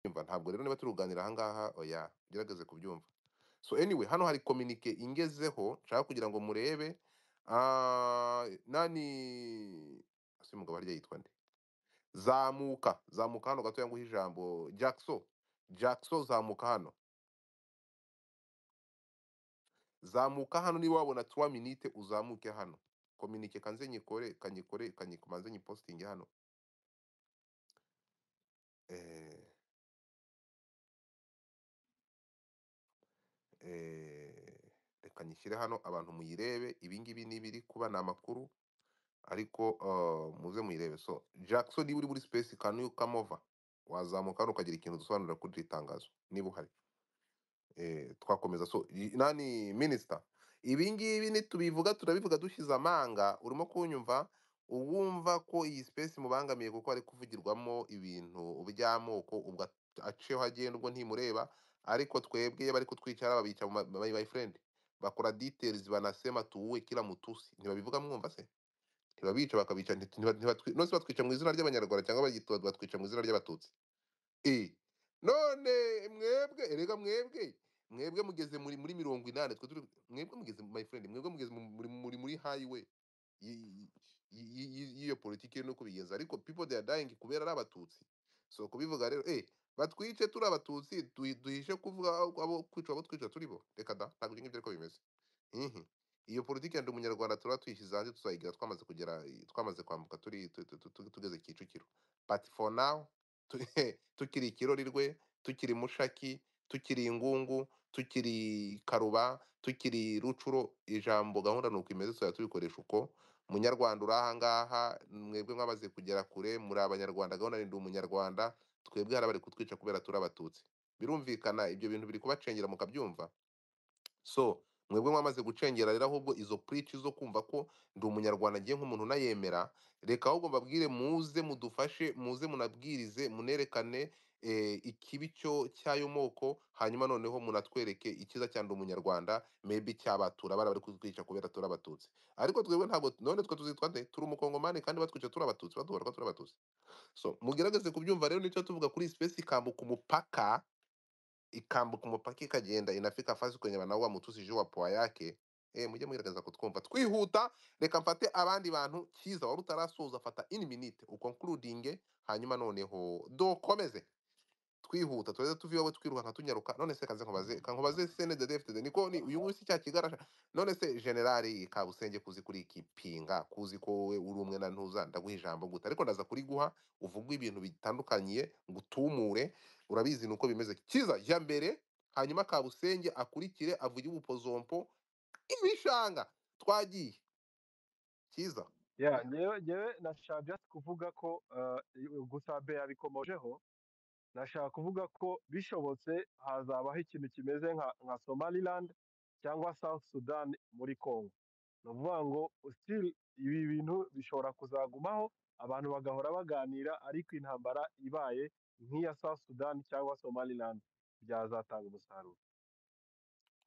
Umva ntabwo rero niba turi kuganira aha ngaha oya ugerageze kubyumva. So anyway hano hari communique ingezeho nshaka kugira ngo murebe ah, nani ese umugabo harya yitwa nde zamuka zamuka hano gatoya nguhe ijambo jackson jackson zamuka hano zamuka hano niba wabona 3 minute uzamuke hano communique kanze nyikore kanyikore kanyikumanze nyipostinge hano eh eh reka nyishyire hano abantu muyirebe ibingibi n'ibiri kuba ni amakuru ariko uh, muze muyirebe so jackson niba uri muri space can you come over wazamuka hano ukagira ikintu dusobanurira kuri iri tangazo niba uhari eh, twakomeza so i- nani minisita ibi ngibi nitubivuga turabivuga dushyize amanga urimo kunyumva uwumva ko iyi space imubangamiye kuko hari kuvugirwamo ibintu by'amoko ubwo at- aciyeho agenda ubwo ntimureba ariko twebwe iyo bari kutwicara babica mu ma my my friend bakora details banasema tuwe kila mutusi ntibabivuga mwumva se ntibabica bakabica nti- ntiba- ntibatwi- nonse batwica mu izina ry'abanyarwanda cyangwa bagito- batwica mu izina ry'abatutsi Eh, none mwebwe erega mwebwe mwebwe mugeze muri muri mirongo inani twe turi mwebwe mugeze my friend mwebwe mugeze mu- muri muri muri highway y- y- y- y- y'iyo politiki no kubigenza ariko people they are dying kubera ari abatutsi so kubivuga rero eh batwice turi abatutsi duhi- duhishe kuvuga abo abo kwica abo twica turi bo reka da ntabwo ibyo ngibyo ariko bimeze Mhm. iyo politiki yandi umunyarwanda turaba tuyishyize hanze tuzayigira twamaze kugera twamaze kwambuka turi tu- tu- tu- tu- tugeze kicukiro but for now tu- tukiri ikirorirwe tukiri mushaki tukiri ingungu tukiri karuba tukiri rucuro ijambo gahunda ni uko imeze tuzajya tubikoresha uko munyarwanda uri ahangaha mwebwe mwamaze kugera kure muri abanyarwanda gahunda ni ndi umunyarwanda twebwe hari abari kutwica kubera turi abatutsi birumvikana ibyo bintu biri kubacengera mukabyumva so mwebwe mwamaze gucengera rero ahubwo izo purici zo kumva ko ndi umunyarwanda ngiye nk'umuntu unayemera reka ahubwo mbabwire muze mudufashe muze munabwirize munerekane eh, ikibi cyo cy'ayo moko hanyuma noneho munatwereke icyiza cya ndi umunyarwanda maybe cyabatura bari bari kutwica kubera turi abatutsi ariko twebwe ntabwo none twe tuzitwa nde turi umukongomani kandi batwica turi abatutsi baduhora ko turi abatutsi so mugerageze kubyumva rero nicyo tuvuga kuri sipesi ikambuka umupaka ikambuka umupaka ikagenda inafika fasi kwenye wanaua mtusi juu wa poa yake e, mujye mugerageza kutwumva twihuta reka mfate abandi bantu cyiza wari utarasoza fata in minute ukonkurudinge hanyuma noneho dukomeze twihuta tureze tuvi wowe twirukanka tunyaruka none se kaze nkubaze kankubaze sene de DFDD niko ni uyu munsi cya kigarasha none se generali kabusenge kuzi kuri iki pinga kuzi ko wowe uri umwe na ntuza ndaguha ijambo guta ariko ndaza kuriguha uvuga ibintu bitandukaniye ngutumure urabizi nuko bimeze kiza jya mbere hanyuma kabusenge akurikire avuge ubupozompo ibishanga twagiye kiza Yeah, ngewe ngewe nashaka just kuvuga ko uh, gusa be yabikomojeho nashaka kuvuga ko bishobotse hazabaho ikintu kimeze nka, nka somaliland cyangwa south sudan muri congo ni ukuvuga ngo still ibi bintu bishobora kuzagumaho abantu bagahora baganira ariko intambara ibaye nk'iya south sudan cyangwa somaliland byazatanga umusaruro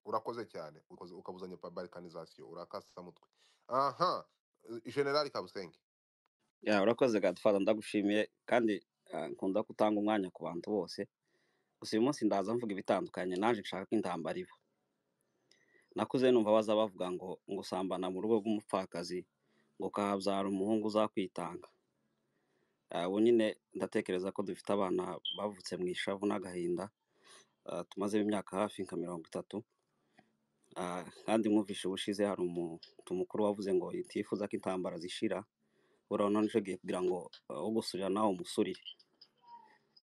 urakoze cyane ukoze ukabuzanya pa balkanization urakasa mutwe aha eh, generali kabusenge ya urakoze gadfata ndagushimiye kandi ah, nkunda gutanga umwanya ku bantu bose gusa uyu munsi ndaza mvuga ibitandukanye naje nshaka ko intambara iba nakuze numva baza bavuga ngo ngusambana mu rugo rw'umupfakazi ngo kahabyara umuhungu uzakwitanga Ah, ubu nyine ndatekereza ko dufite abana bavutse mu ishavu n'agahinda ah, tumazemo imyaka hafi nka mirongo itatu Ah, kandi mwumvishe ubushize hari umuntu mukuru wavuze ngo itifuza ko intambara zishira urabona nje ugiye kugira ngo ah, ugusurira nawe umusurire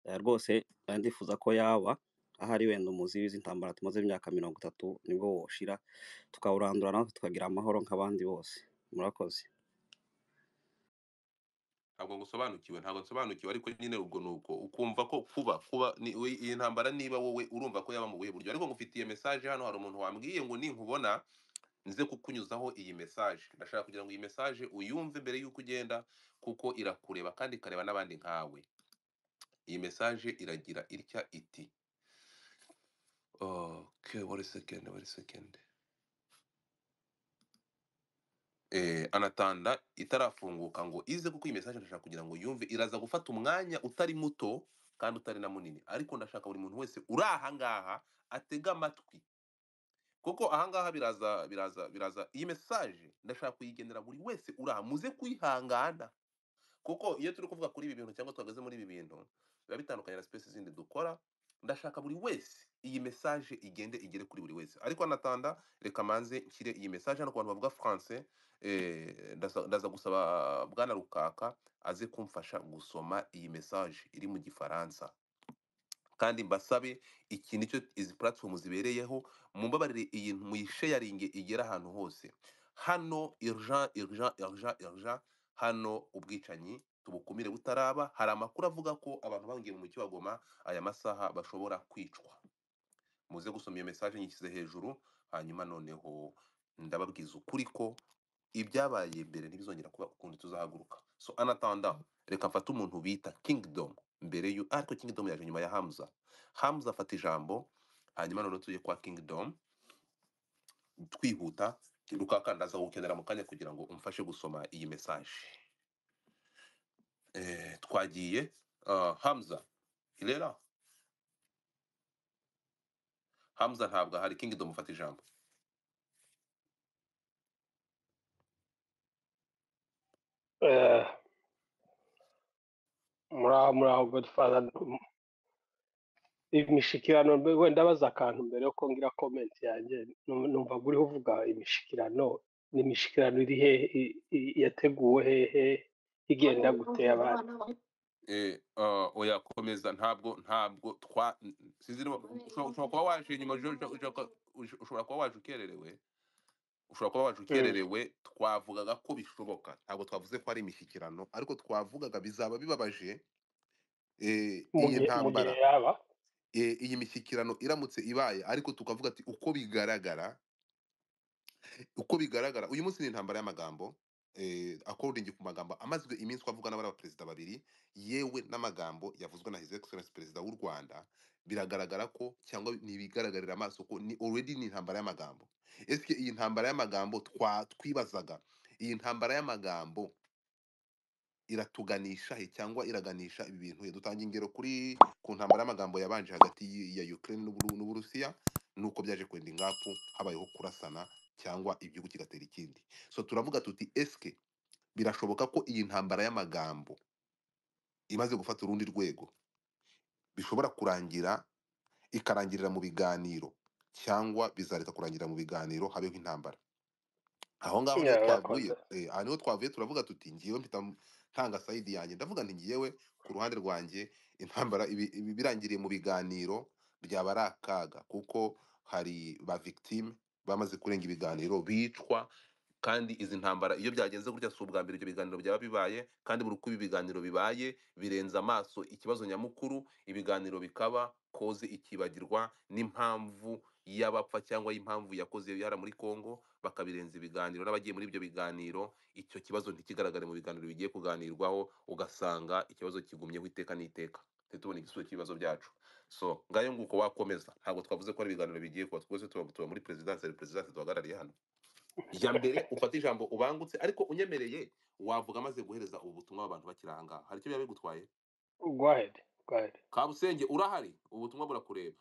Eh, rwose eh, ndifuza ko yaba ahari wenda umuzi w'izintambara tumaze imyaka mirongo itatu nibwo woshira tukawurandura natwe tukagira amahoro nk'abandi bose murakoze ntabwo ngusobanukiwe ntabwo nsobanukiwe ariko nyine ubwo ni uko ukumva ko kuba kuba ni- we- iyi ntambara niba wowe urumva ko yaba mu buhe buryo ariko ngufitiye message hano hari umuntu wambwiye ngo ninkubona nze kukunyuzaho iyi message ndashaka kugira ngo iyi message uyumve mbere y'uko ugenda kuko irakureba kandi ikareba n'abandi nkawe iyi message iragira itya iti okay wait a second wait a second eh, anatanda itarafunguka ngo ize kuko iyi message ndashaka kugira ngo yumve iraza gufata umwanya utari muto kandi utari na munini ariko ndashaka buri muntu wese uri ahangaha atega amatwi kuko ahangaha biraza biraza biraza iyi mesaje ndashaka kuyigenera buri wese uri aha muze kwihangana kuko iyo turi kuvuga kuri ibi bintu cyangwa tuhagaze muri ibi bintu biba bitandukanye na sipesi zindi dukora ndashaka buri wese iyi mesaje igende igere kuri buri wese ariko anatanda reka manze nshyire iyi mesaje hano ku bantu bavuga faransé eh, ndaza ndaza gusaba bwana rukaka aze kumfasha gusoma iyi mesaje iri mu gifaransa kandi mbasabe iki nicyo izi platform zibereyeho mumbabarire iyi muyisheyaringe igera ahantu hose hano urgent urgent urgent urgent hano ubwicanyi tubukumire butaraba hari amakuru avuga ko abantu bahungiye mu mujyi wa Goma aya masaha bashobora kwicwa muze gusoma iyo message nyishyize hejuru hanyuma noneho ndababwiza ukuri ko ibyabaye mbere ntibizongera kuba ukundi tuzahaguruka so anatanda reka mfate umuntu bita kingdom mbere yu ariko kingdom yaje nyuma ya hamza hamza afata ijambo hanyuma noneho tujye kwa kingdom twihuta rukakandaza gukenera mu kanya kugira ngo umfashe gusoma iyi message eh, twagiye ah, hamza irera hamza ntabwo ahari kingdom ufata ijambo Eh, muraho muraho godfather imishikirano mbe- wenda baza akantu mbere yo kongera comment yanjye num- numva uriho uvuga imishikirano ni imishikirano iri hehe i- i- yateguwe hehe igenda gute abana eh, uh, oya komeza ntabwo ntabwo twa n- sinzi niba usho- ushobora kuba waje inyuma jo- jo- jo- ko- ush- ushobora kuba waje ukererewe ushobora kuba waje ukererewe twavugaga ko bishoboka ntabwo twavuze ko ari imishyikirano ariko twavugaga bizaba bibabaje eh, iyi mu gihe mu gihe ntambara yaba eh, iyi mishyikirano iramutse ibaye ariko tukavuga ati uko bigaragara uko bigaragara uyu munsi ni intambara y'amagambo eh, according ku magambo amazwe iminsi uko avugwa n'abari abaperezida babiri yewe n'amagambo yavuzwe na his excellence perezida w'u rwanda biragaragara ko cyangwa ni ibigaragarira amaso ko ni already ni intambara y'amagambo ese iyi ntambara y'amagambo twa twibazaga iyi ntambara y'amagambo iratuganisha he cyangwa iraganisha ibi bintu he dutanga ingero kuri ku ntambara y'amagambo yabanje hagati y- ya Ukraine n'Uburu- n'Uburusiya nuko byaje kwenda ingapu habayeho kurasana cyangwa igihugu kigatera ikindi so turavuga tuti eske birashoboka ko iyi ntambara y'amagambo imaze gufata urundi rwego bishobora kurangira ikarangirira mu biganiro cyangwa bizareka kurangira mu biganiro habeho intambara aho ngaho niho Yeah, twavuye urakoze eh, aha niho twavuye turavuga tuti ngiyewe mpita ntanga sayidi yanjye ndavuga nti ngiyewe ku ruhande rwanjye intambara ibi- ibi- birangiriye mu biganiro byaba ari akaga kuko hari ba victime bamaze kurenga ibiganiro bicwa kandi izi ntambara iyo byagenze gutya si ubwa mbere ibyo biganiro byaba bibaye kandi buri uko ibi biganiro bibaye birenza amaso ikibazo nyamukuru ibiganiro bikaba koze ikibagirwa n'impamvu y'abapfa cyangwa y'impamvu yakoze ibihara muri Congo bakabirenza ibiganiro n'abagiye muri ibyo biganiro icyo kibazo ntikigaragare mu biganiro bigiye kuganirwaho ugasanga ikibazo kigumyeho iteka n'iteka ntitubone tubona igisubizo cy'ibibazo byacu so ngayo nguko wakomeza ntabwo twavuze ko ari ibiganiro bigiye kuba twese tuba tuba muri perezidansi hari perezidansi duhagarariye hano iya mbere ufate ijambo ubangutse ariko unyemereye wavuga amaze guhereza ubu butumwa abantu bakiri aha ngaha hari icyo biba bigutwaye go ahead go ahead kabusenge urahari ubu butumwa burakureba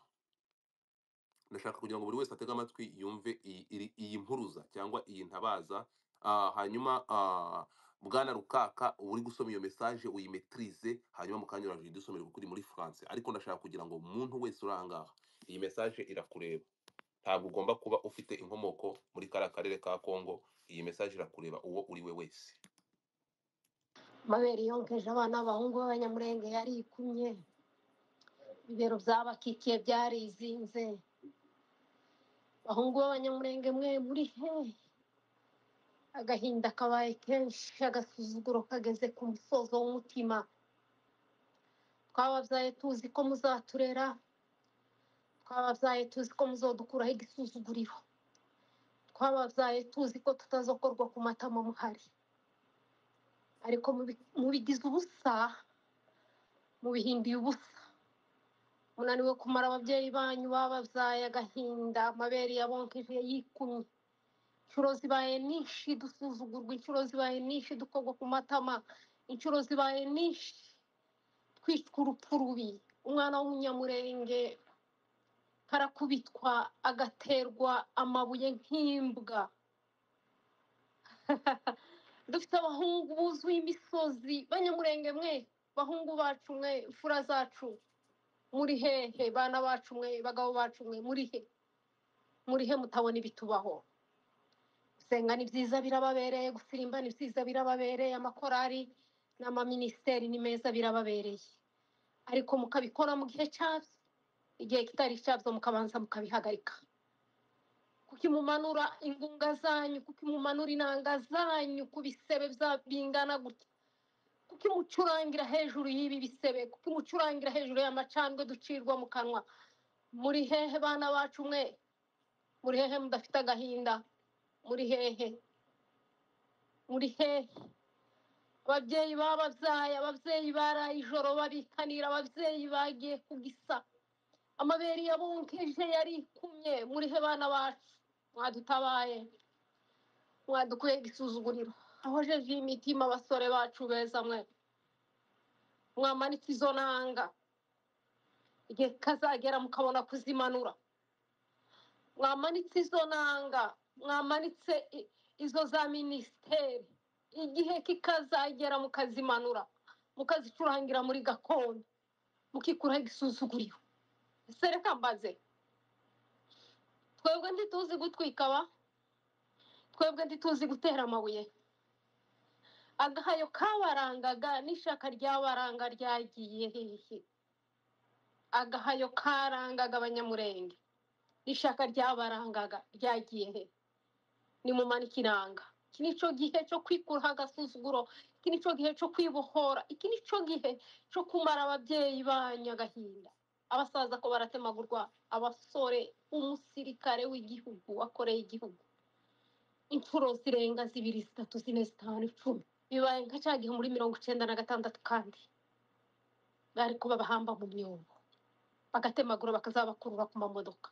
ndashaka kugira ngo buri wese atege amatwi yumve iyi iri- iyi mpuruza cyangwa iyi ntabaza Ah, hanyuma ah, bwana rukaka uri gusoma iyo message uyimetirize hanyuma mukanya urajya udusomera kuko uri muri france ariko ndashaka kugira ngo umuntu wese uri aha ngaha iyi message irakureba ntabwo ugomba kuba ufite inkomoko muri kariya karere ka congo iyi message irakureba uwo uri we wese mabere yonkeje abana b'abahungu b'abanyamurenge yarikumye ibibero byabakikiye byarizinze abahungu b'abanyamurenge mwe muri he agahinda kabaye kenshi agasuzuguro kageze ku musozo w'umutima twababyaye tuzi ko muzaturera twababyaye tuzi ko muzodukuraho igisuzuguriro twababyaye tuzi ko tutazokorwa ku matama muhari ariko mubi- mubigize ubusa mubihinduye ubusa munaniwe kumara ababyeyi banyu bababyaye agahinda amabere yabonkeje yikumye inshuro zibaye nyinshi dusuzugurwa inshuro zibaye nyinshi dukogwa ku matama inshuro zibaye nyinshi twicwa urupfu rubi umwana w'umunyamurenge karakubitwa agaterwa amabuye nk'imbwa dufite abahungu buzuye imisozi banyamurenge mwe bahungu bacu mwe fura zacu muri hehe bana bacu mwe bagabo bacu mwe muri he muri he mutabona ibitubaho gusenga ni byiza birababereye gusirimba ni byiza birababereye amakorari n'amaminisiteri ni meza birababereye ariko mukabikora mu gihe cyabyo igihe kitari cyabyo mukabanza mukabihagarika kuki mumanura ingunga zanyu kuki mumanura inanga zanyu ku bisebe bya- bingana gutya kuki mucurangira hejuru y'ibi bisebe kuki mucurangira hejuru y'amacandwe ducirwa mu kanwa muri hehe bana bacu mwe muri hehe mudafite agahinda muri hehe muri hehe ababyeyi bababyaye ababyeyi baraye ijoro babikanira ababyeyi bagiye kugisa amabere yabunkije yarikumye muri he bana bacu mwadutabaye mwadukuye igisuzuguriro aho jeje imitima abasore bacu beza mwe mwamanitse izo nanga igihe kazagera mukabona kuzimanura mwamanitse izo nanga mwamanitse i- izo za minisiteri igihe kikazagera mukazimanura mukazicurangira muri gakondo mukikuraho igisuzuguriro ese reka mbaze twebwe ntituzi gutwika ba twebwe ntituzi gutera amabuye agahayo kabarangaga n'ishaka ryabaranga ryagiye hehe agahayo karangaga abanyamurenge n'ishaka ryabarangaga ryagiye he nimumanike iranga iki ni cyo gihe cyo kwikuraho agasuzuguro iki ni cyo gihe cyo kwibohora iki ni cyo gihe cyo kumara ababyeyi banyu agahinda abasaza ko baratemagurwa abasore umusirikare w'igihugu wakoreye igihugu inshuro zirenga zibiri zitatu zine zitanu icumi bibaye nka cya gihe muri mirongo icyenda na gatandatu kandi bari kuba bahamba mu myobo bagatemagura bakazabakurura ku mamodoka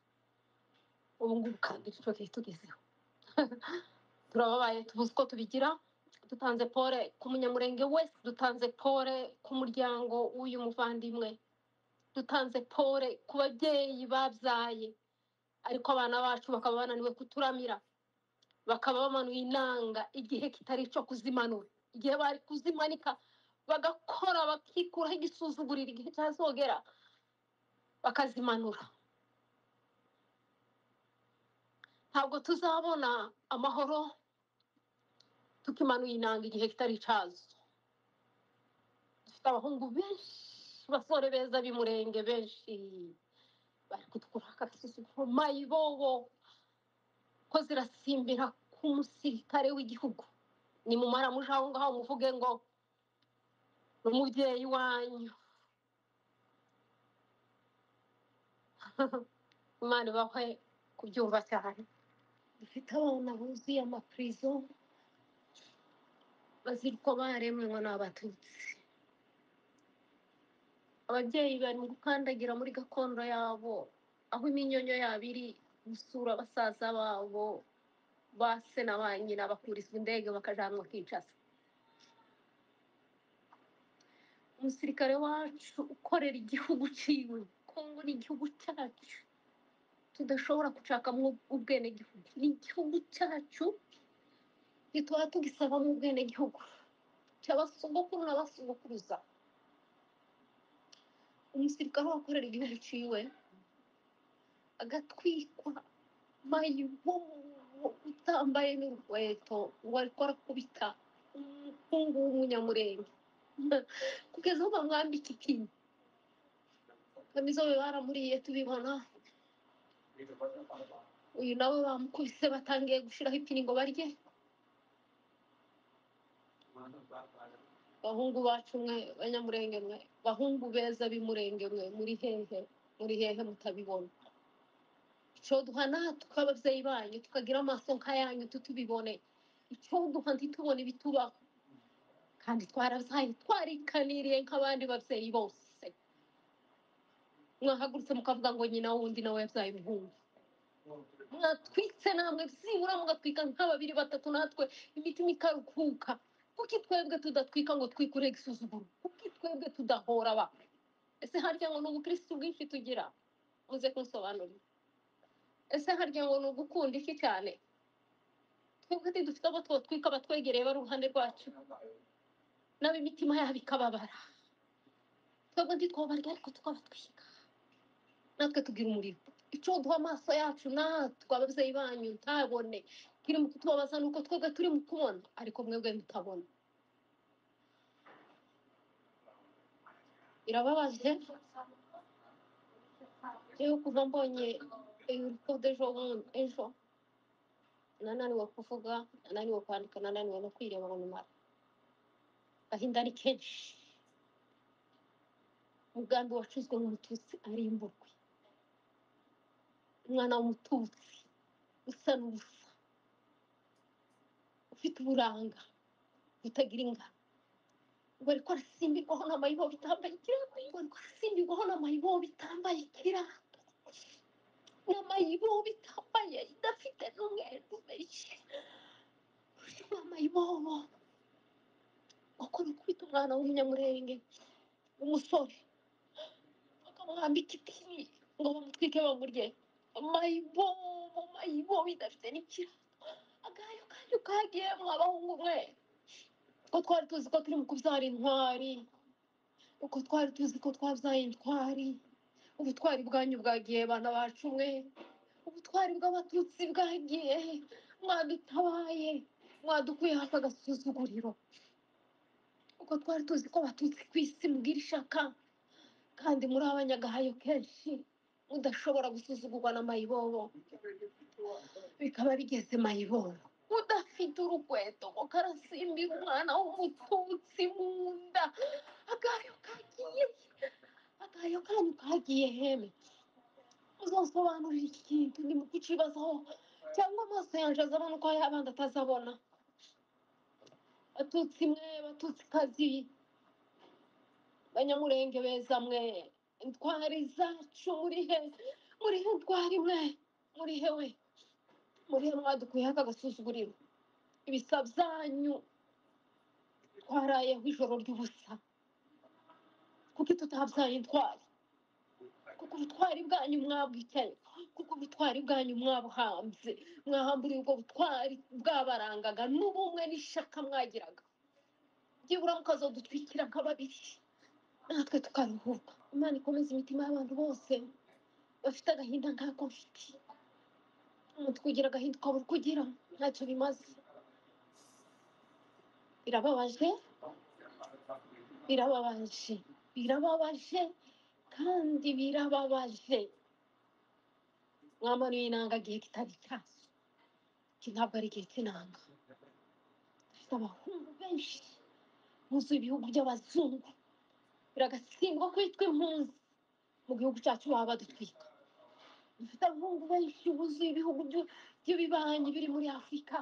ubu ngubu kandi icyo gihe tugezeho turababaye tubuze uko tubigira dutanze pole ku munyamurenge wese dutanze pole ku muryango w'uyu muvandimwe dutanze pole ku babyeyi babyaye ariko abana bacu bakaba bananiwe kuturamira bakaba bamanuye inanga igihe kitari icyo kuzimanura igihe bari kuzimanika bagakora bakikuraho igisuzuguriro igihe cyazogera bakazimanura ntabwo tuzabona amahoro tukimanuye inanga igihe kitari icyazo dufite abahungu benshi basore beza b'imurenge benshi bari kutwura akasuzuguro mayibobo ko zirasimbira ku musirikare w'igihugu nimumara muje aho ngaho muvuge ngo ni umubyeyi wanyu imana ibahwe kubyumva cyane dufite abana buzuye amapurizo bazira uko baremwe ngo ni abatutsi ababyeyi bari mu gukandagira muri gakondo yabo aho iminyonyo yabo iri gusura basaza babo ba se na ba nyina bakurizwa indege bakajanwa kwicasa umusirikare wacu ukorera igihugu ciwe kongo ni igihugu cyacu tudashobora gucakamo ubwenegihugu ni igihugu cyacu ntituba tugisabamo ubwenegihugu cy'abasogokuru n'abasogokuruza umusirikare wakorera igihugu ciwe agatwikwa mayibobo utambaye n'urukweto wariko arakubita umuhungu w'umunyamurenge kugeza aho bamwambika ikinyi kamizobe baramuriye tubibona uyu nawe bamukubise batangiye gushiraho ipini ngo barye bahungu bacu mwe banyamurenge mwe bahungu beza b'imurenge mwe muri hehe muri hehe mutabibona icyo duha natwe ababyeyi banyu tukagira amaso nk'ayanyu tutubibone icyo duha ntitubone ibitubaho kandi twarabyaye twarikaniriye nk'abandi babyeyi bose mwahagurutse mukavuga ngo nyina wundi nawe yabyaye umuhungu mwatwitse namwe byibura mugatwika nka babiri batatu natwe imitima ikaruhuka kuki twebwe tudatwika ngo twikure igisuzuguro kuki twebwe tudahora ba ese harya ngo ni ubukirisitu bwinshi tugira muze kunsobanurira ese harya ngo ni ugukunda iki cyane twebwe ati dufite abo twotwika abatwegereye bari uruhande rwacu nabo imitima yabo ikababara twebwe ntitwabarya ariko tukabatwika natwe tugira umuriro icoduha amaso yacu natwe ababyeyi banyu ntabone kiri mu kutubabaza ni uko twebwe turi mu kubona ariko mwebwe mutabona birababaje rero kuva mbonye urupfu d'ejo bundi ejo nananiwe kuvuga nananiwe kwandika nananiwe no kwireba ngo numara agahinda ari kenshi umugambi wacuzwe n'umututsi arimburwe umwana w'umututsi usa n'ubusa ufite uburanga butagira ingano bari ko arasimbirwaho n'amayibo bitambaye ikirato bari ko arasimbirwaho n'amayibo bitambaye ikirato n'amayibo bitambaye idafite n'umwenda umeshe n'amayibobo bakora ukubita umwana w'umunyamurenge w'umusore bakamwambika idini ngo bamutwike bamurye mayibobo mayibobo idafite n'ikirato agayo kanyu kagiyemwo abahungu mwe ko twari tuzi ko turi mu kubyara intwari uko twari tuzi ko twabyaye intwari ubutwari bwanyu bwagiye bana bacu mwe ubutwari bw'abatutsi bwagiye mwadutabaye mwadukuye hafi agasuzuguriro uko twari tuzi ko abatutsi ku isi mubwira ishaka kandi muri abanyagahayo kenshi mudashobora gusuzugurwa na mayibobo bikaba bigeze mayibobo udafite urukweto ngo karasimbira umwana w'umututsi mu nda agayo kagiye agayo kanyu kagiye heme uzasobanurira iki kintu ni mu kukibazaho cyangwa amaso yanjye azabona uko yabandi atazabona batutsi mwe batutsi kazi banyamurenge beza mwe intwari zacu muri he muri he ntwari mwe muri he we muri he mwadukuyeho aka gasuzuguriro ibisa byanyu twarayeho ijoro ry'ubusa kuko tutabyaye intwari kuko ubutwari bwanyu mwabwicaye kuko ubutwari bwanyu mwabuhambye mwahamburiye ubwo butwari bwabarangaga n'ubumwe n'ishaka mwagiraga byibura mukazadutwikira nka babiri natwe tukaruhuka imana ikomeze imitima y'abantu bose bafite agahinda nk'ako mfite umutwe ugira agahinda ukabura uko ugira ntacyo bimaze birababaje birababaje birababaje kandi birababaje mwamanuye inanga igihe kitari cyazo iki ntabwo ari igihe cy'inanga dufite abahungu benshi buzuye ibihugu by'abazungu biragatsindwa kwitwa impunzi mu gihugu cyacu baba badutwika dufite abahungu benshi buzuye ibihugu byu- by'ibibanyi biri muri afurika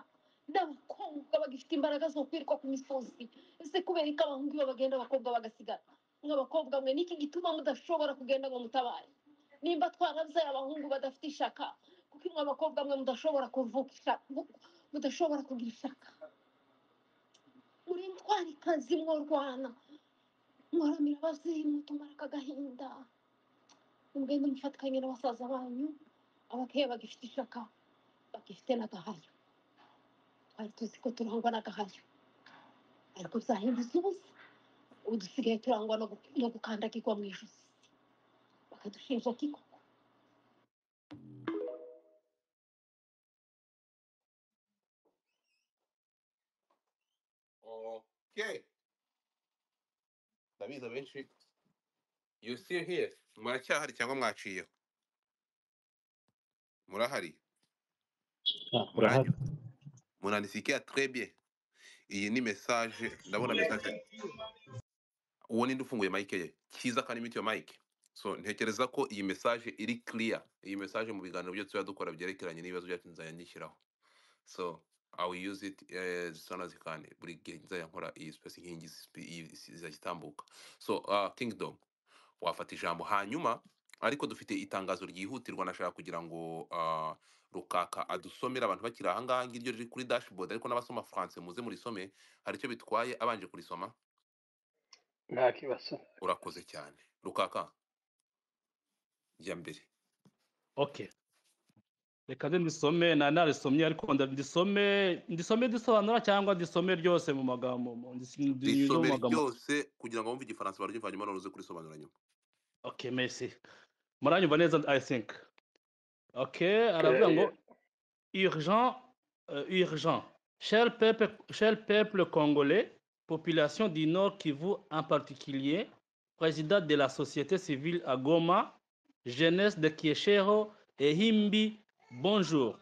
n'abakobwa bagifite imbaraga zo kwirirwa ku misozi ese kubera ko abahungu iyo bagenda abakobwa bagasigara nk'abakobwa mwe niki gituma mudashobora kugenda ngo mutabare nimba twarabyaye abahungu badafite ishaka kuko mwe abakobwa mwe mudashobora kuvuka ishaka mudashobora kugira ishaka muri ntwarikazi mworwana mwaramira ababyeyi mutumara aka gahinda mugende mufatikanye na basaza banyu abakeye bagifite ishaka bagifite n'agahayo twari tuzi ko turangwa n'agahayo ariko byahindutse ubusa ubu dusigaye turangwa no gu- no gukandagirwa mu ijosi bakadushinja kiko okay ndabizi abenshi you still here muracyahari cyangwa mwaciyeho murahari Ah, urahari muranyura munanisikia très bien iyi ni message ndabona message uwo ninde ufunguye mike ye cyiza kandi imiti ya mike so ntekereza ko iyi message iri clear iyi message mu biganiro byo tuba dukora byerekeranye n'ibibazo byacu nzajya nyishyiraho so I will use it as soon as I can buri gihe nzajya nkora iyi space nk'ingi zizajya itambuka so uh, kingdom wafata ijambo hanyuma ariko dufite itangazo ryihutirwa nashaka kugira ngo uh, rukaka adusomere abantu bakiri ahangaha ngiryo riri kuri dashboard ariko n'abasoma france muze murisome hari icyo bitwaye abanje kurisoma nta kibazo urakoze cyane rukaka jya mbere okay reka nze ndisome na narisomye ariko nda- ndisome ndisome ndisobanura cyangwa ndisome ryose mu magambo mu- ndis- ndinyuze mu risomere magambo ryose kugira ngo wumve igifaransa baryivanyemo noneho uze kurisobanura nyuma okay merci muranyumva neza i think okay aravuga ngo Eh, urgent euh, urgent cher peuple cher peuple congolais population du Nord Kivu en particulier président de la société civile à Goma jeunesse de Kieshero et Himbi bonjour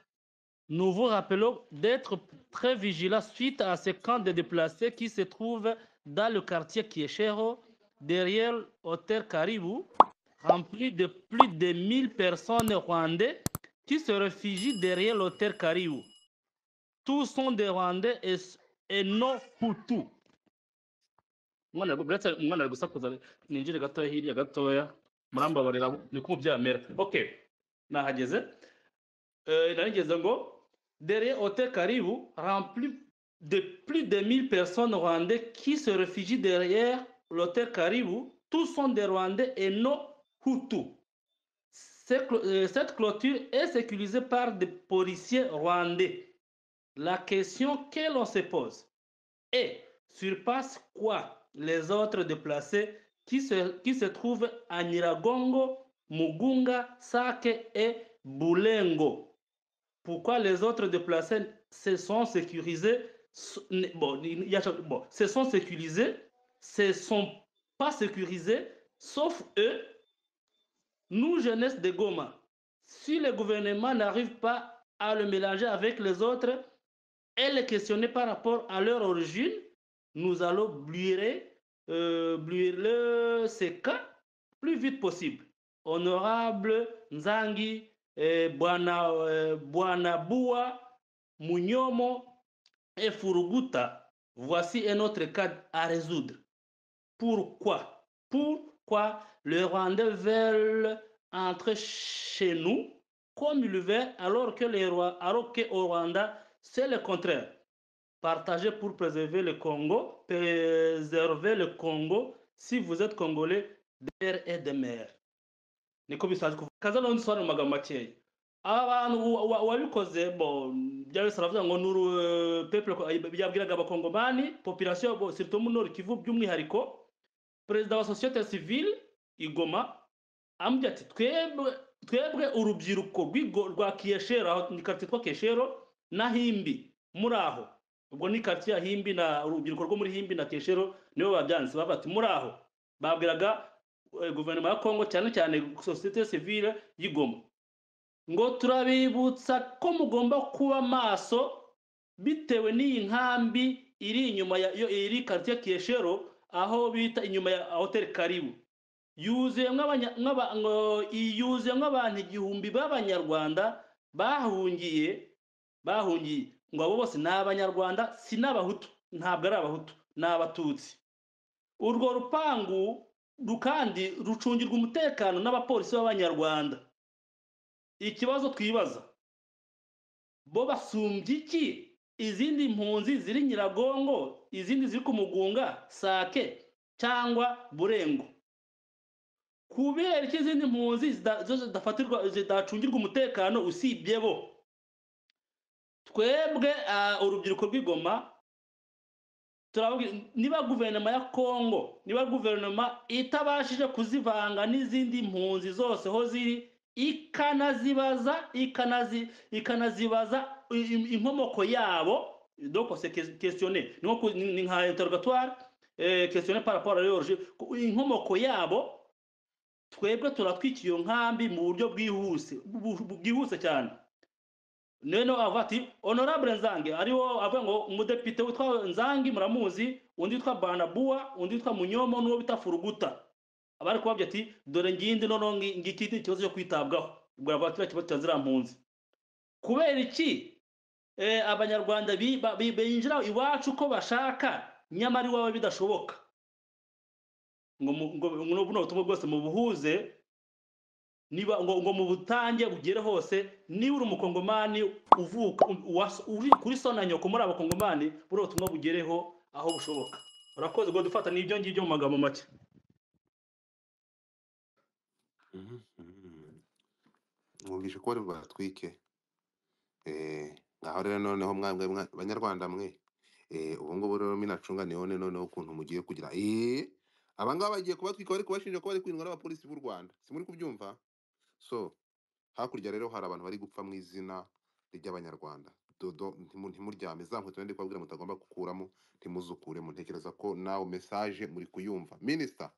Nous vous rappelons d'être très vigilants suite à ce camp de déplacés qui se trouve dans le quartier Kieshero, derrière Hôtel Caribou, rempli de plus de 1000 personnes rwandais qui se réfugient derrière l'hôtel Caribou. Tous sont des Rwandais et, et non Hutus. Mwana gu- buretse umwana ari gusakuza ninjire gatoya hirya gatoya murambabarira ni ko byamera okay nahageze Euh, narigeze ngo derrière Hotel Caribou rempli de plus de 1000 personnes rwandais qui se réfugient derrière l'hôtel Caribou. Tous sont des Rwandais et non Hutus. Ce clo- euh, Cette clôture est sécurisée par des policiers rwandais. La question que l'on se pose est surpasse quoi les autres déplacés qui se, qui se trouvent à Niragongo, Mugunga, Sake et Boulengo pourquoi les autres déplacés se sont sécurisés so- ne- bon, il y a- bon, se sont sécurisés se sont pas sécurisés sauf eux nous jeunesse de Goma si le gouvernement n'arrive pas à le mélanger avec les autres et les questionner par rapport à leur origine nous allons bluer euh, bluer le- ces cas plus vite possible honorable Nzangi eh, bwana eh, bwana Boua, Munyomo et Furuguta. Voici un autre cas à résoudre. Pourquoi Pourquoi les Rwandais veulent entrer chez nous comme ils veulent alors que les Rwa- alors que au Rwanda c'est le contraire. Partagez pour préserver le Congo, préserver le Congo si vous êtes congolais d'air et de mer. niko bisanzwe kuvuga kaza naho nsobanura mu magambo makeya abantu wa- wa- wabikoze bo bya wese aravuga ngo nuru peple byabwiraga abakongomani population bo surtout mu nord kivu by'umwihariko perezida wa societe civile igoma amubwira ati twebwe twebwe urubyiruko rw'igo- rwa kiyeshero aho ni quartier twa kiyeshero na himbi muri aho ubwo ni quartier ya himbi na urubyiruko rwo muri himbi na kiyeshero nibo babyanze bavuga ati muri aho babwiraga eh, guverinoma ya kongo cyane cyane sosiyete sivile y'igoma ngo turabibutsa ko mugomba kuba maso bitewe n'iyi nkambi iri inyuma ya yo- iri quartier kiyeshero aho bita inyuma ya hotel karibu yuzuyemo abanya- nk'aba- ngo- yuzuyemo abantu igihumbi b'abanyarwanda bahungiye bahungiye ngo abo bose ni abanyarwanda si n'abahutu ntabwo ari abahutu ni abatutsi urwo rupangu ru- kandi rucungirwa umutekano n'abapolisi b'abanyarwanda ikibazo twibaza bo basumbye iki izindi mpunzi ziri nyiragongo izindi ziri ku mugunga sake cyangwa burengo kubera ko izindi mpunzi zida- zo zidafatirwa zidacungirwa umutekano usibye bo twebwe ah, urubyiruko rw'igoma turababwira niba guverinoma ya kongo niba guverinoma itabashije kuzivanga n'izindi mpunzi zose aho ziri ikanazibaza ikanazi ikanazibaza i- i- inkomoko yabo donc c'est ques- questionné ni nko ku- ni- ni nka interrogatoire eh, questionné par rapport à leur origine. Ku- inkomoko yabo twebwe turatwika iyo nkambi mu buryo bwihuse bu- bu- bwihuse cyane none avuga ati honorable nzange ariwo avuga ngo umudepite witwa nzange muramuzi undi witwa banabua undi witwa munyomo n'uwo bita furuguta abari kubabwira ati dore ngindi noneho ngi- ngiki ni ikibazo cyo kwitabwaho ubwo aravuga ati kiriya kibazo cya ziriya mpunzi kubera iki eh, abanyarwanda bi- ba- bi- binjira iwacu uko bashaka nyamara iwawe bidashoboka ngo mu- ngo- ngo buno butumwa bwose mubuhuze niba ngo, ngo mu butange bugere hose niba uri umukongomani uvuka u- uwas- uri kuri so na nyoko muri abakongomani buriya ubutumwa bugereho aho bushoboka urakoze ngo dufata n'ibyo ngibyo mu magambo make mwumvishe ko bari bubatwike Eh, ngaho rero noneho mwamwe mwa- banyarwanda mwe eh, ubu ngubu rero minacunga nione noneho ukuntu mugiye kugira eh aba ngaba bagiye kubatwika bari kubashinja ko bari kwindwa n'abapolisi b'u Rwanda simuri kubyumva so hakurya rero hari abantu bari gupfa mu izina ry'abanyarwanda dodo ntimu- ntimuryame za nkweto ndi kubabwira mutagomba gukuramo ntimuzukuremo ntekereza ko nawe message muri kuyumva minister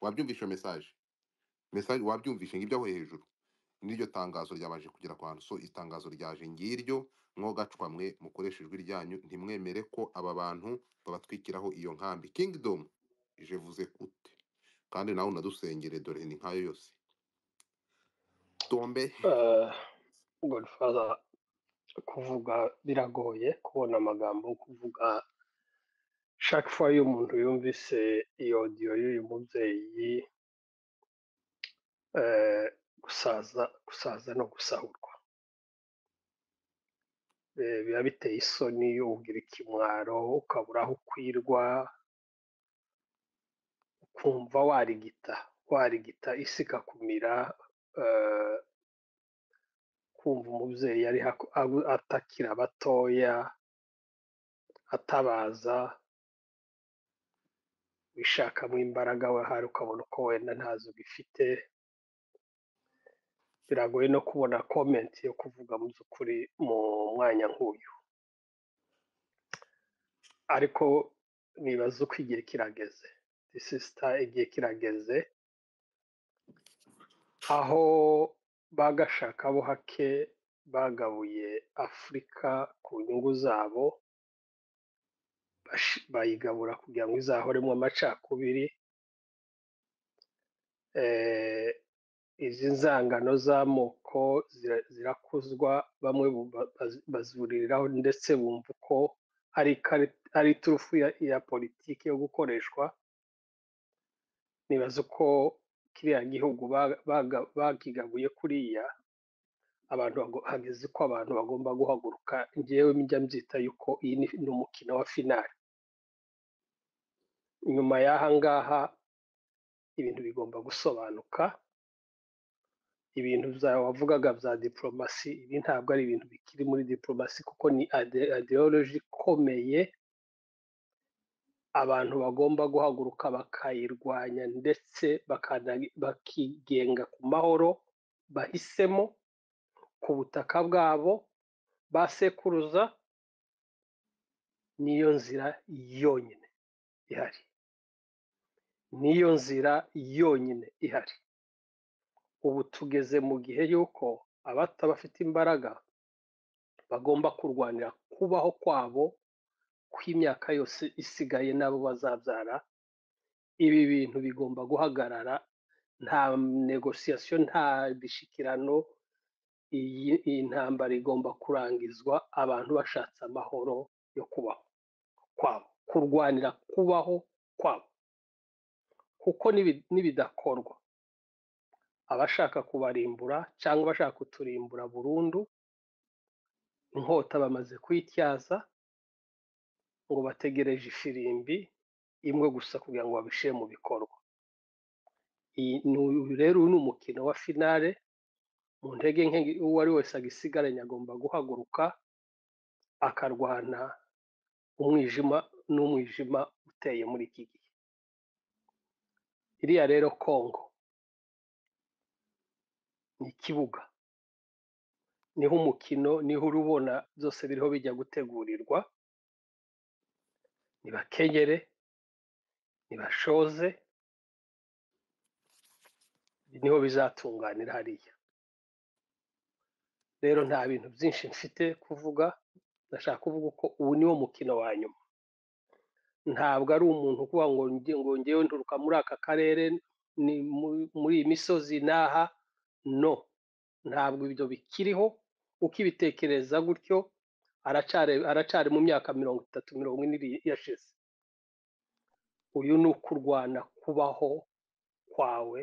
wabyumvishe iyo message message wabyumvishe ngibyo aho hejuru n'iryo tangazo ryabaje kugera ku bantu so itangazo ryaje ngiryo mwogacwa mwe mukoresha ijwi ryanyu ntimwemere ko aba bantu babatwikiraho iyo nkambi kingdom jevuze kute kandi nawe unadusengere dore ni nkayo yose tombe Eh, godfather kuvuga biragoye kubona amagambo yo kuvuga chaque fois iyo umuntu yumvise iyo audio y'uyu mubyeyi eh, gusaza gusaza no gusahurwa Eh, biba biteye isoni iyo ugira ikimwaro ukabura aho ukwirwa ukumva warigita warigita isi ikakumira eh, kumva umubyeyi ari haku- abu- atakira abatoya atabaza wishakamo imbaraga we hari ukabona uko wenda ntazo ubifite biragoye no kubona comment yo kuvuga mu by'ukuri mu mwanya nk'uyu ariko nibaza uko igihe kirageze sisita igihe kirageze aho bagashaka bo hake bagabuye afurika ku nyungu zabo bash- bayigabura kugira ngo izahoremo amacakubiri eh, izi nzangano z'amoko zira- zirakuzwa bamwe bu- ba- baz- bazuririraho ndetse bumva ko ari ikari- ari iturufu ya, ya politiki yo gukoreshwa nibaza uko kiriya gihugu ba- baga- bakigabuye kuriya abantu bago- hageze ko abantu bagomba guhaguruka njyewe njya mbyita yuko iyi ni ni umukino wa finari nyuma y'aha ngaha ibintu bigomba gusobanuka ibintu bya wavugaga bya diplomasi ibi ntabwo ari ibintu bikiri muri diplomasi kuko ni ide- ideology ikomeye abantu bagomba guhaguruka bakayirwanya ndetse bakana- bakigenga ku mahoro bahisemo ku butaka bwabo basekuruza niyo nzira yonyine ihari niyo nzira yonyine ihari ubu tugeze mu gihe y'uko abata bafite imbaraga bagomba kurwanira kubaho kwabo kw'imyaka yose isigaye n'abo bazabyara ibi bintu bigomba guhagarara nta negosiyasiyo nta bishikirano iyi iyi ntambara igomba kurangizwa abantu bashatse amahoro yo kubaho kwabo kurwanira kubaho kwabo kuko nibi- nibidakorwa abashaka kubarimbura cyangwa abashaka kuturimbura burundu inkota bamaze kuyityaza ngo bategereje ifirimbi imwe gusa kugira ngo babishyire mu bikorwa iyi ni uyu rero uyu ni umukino wa finale mu ntege nke uwo ari wese agisigaranye agomba guhaguruka akarwana umwijima n'umwijima uteye muri iki gihe iriya rero kongo ni ikibuga niho umukino niho urubona byose biriho bijya gutegurirwa nibakenyere nibashoze niho bizatunganira hariya rero nta bintu byinshi mfite kuvuga ndashaka kuvuga ko ubu niwo mukino wa nyuma ntabwo ari umuntu ukuvuga ngo njye- ngo ngewe nturuka muri aka karere ni mu- muri iyi misozi n'aha no ntabwo ibyo bikiriho ukibitekereza gutyo aracari aracari mu myaka mirongo itatu mirongo ine iri- yashize uyu ni ukurwana kubaho kwawe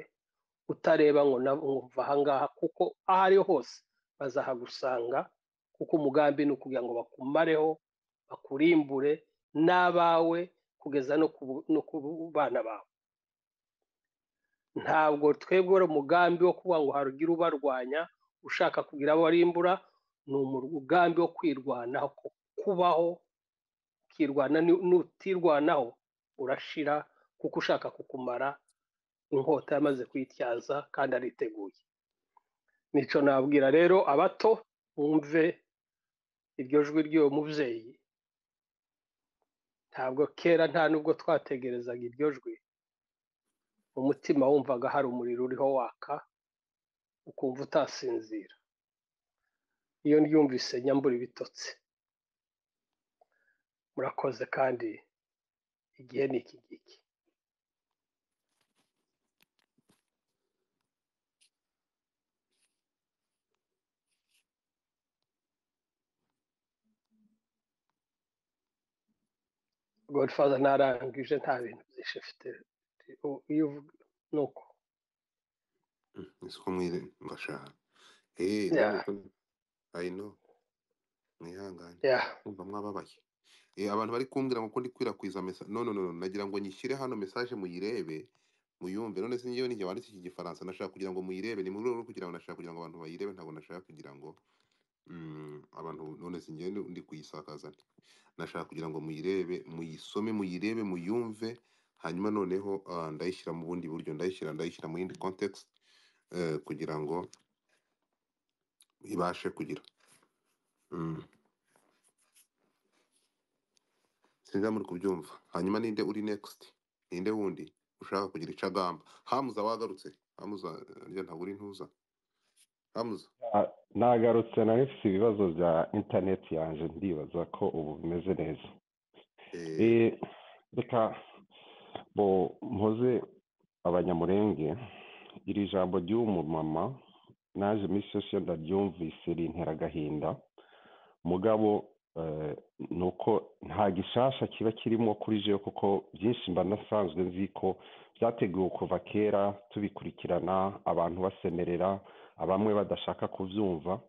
utareba ngo na- ngo mva ahangaha kuko aho ari ho hose bazahagusanga kuko umugambi ni ukugira ngo bakumareho bakurimbure n'abawe kugeza no ku no ku bana bawe ntabwo twebwe wari umugambi wo kuvuga ngo harugire ubarwanya ushaka kugira abo arimbura ni umugambi wo kwirwanaho ku- kubaho ukirwana ni- nutirwanaho urashira kuko ushaka kukumara inkota yamaze kwityaza kandi ariteguye nicyo nabwira rero abato mwumve iryo jwi ry'uwo mubyeyi ntabwo kera nta nubwo twategerezaga iryo jwi umutima wumvaga hari umuriro uriho waka ukumva utasinzira iyo ryumvise nyambura ibitotsi murakoze kandi igihe ni iki ngiki godfather ntarangije nta bintu byinshi mfite U- iyo uvuga ni uko siko mwire ndashaka eh ya ndabona ko i know mwihangane ya kumva mwababaye eh abantu bari kumbwira ngo ko ndi kwirakwiriza message no no no no, nagira ngo nyishyire hano message muyirebe muyumve none se njyewe nijye wanditse iki gifaransa nashaka kugira ngo muyirebe ni mu rwego rwo kugira ngo nashaka kugira ngo abantu bayirebe ntabwo nashaka kugira ngo mm, abantu none se njyewe ndi kuyisakaza nte. nashaka kugira ngo muyirebe muyisome muyirebe muyumve hanyuma noneho ah, ndayishyira mu bundi buryo ndayishyira ndayishyira mu yindi context eh, kugira ngo ibashe kugira mm. sinjya muri kubyumva hanyuma ninde uri next ninde wundi ushaka kugira icyo agamba hamuza wagarutse hamuza rya ntabwo uri ntuza hamuza Ah, nagarutse nari mfite ibibazo bya interineti yanjye ndibaza ko ubu bimeze neza eh Eh, reka bo mpoze abanyamurenge iri jambo ry'uwo mama naje muri sosiyo ndaryumvise rintera agahinda mugabo eh, ni uko nta gishasha kiba kirimo kuri jewe kuko byinshi mba nasanzwe nzi ko byateguwe kuva kera tubikurikirana abantu basemerera abamwe badashaka kubyumva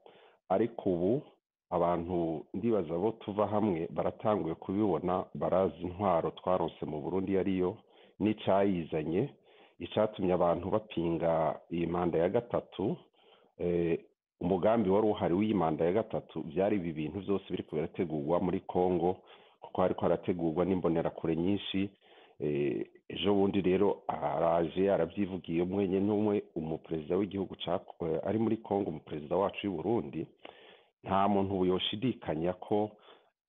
ariko ubu abantu ndibaza bo tuva hamwe baratanguye kubibona barazi intwaro twaronse mu burundi iyo ariyo n'icyayizanye icyatumye abantu bapinga iyi manda ya gatatu eh, umugambi wari uhari w'iyi manda ya gatatu byari ibi bintu byose biri birategurwa muri congo kuko hariko harategurwa n'imbonerakure nyinshi Eh, ejo bundi rero araje arabyivugiye umwenye n'umwe umuperezida w'igihugu ca eh, ari muri congo umuperezida wacu y'u burundi nta muntu ubu yoshidikanya ko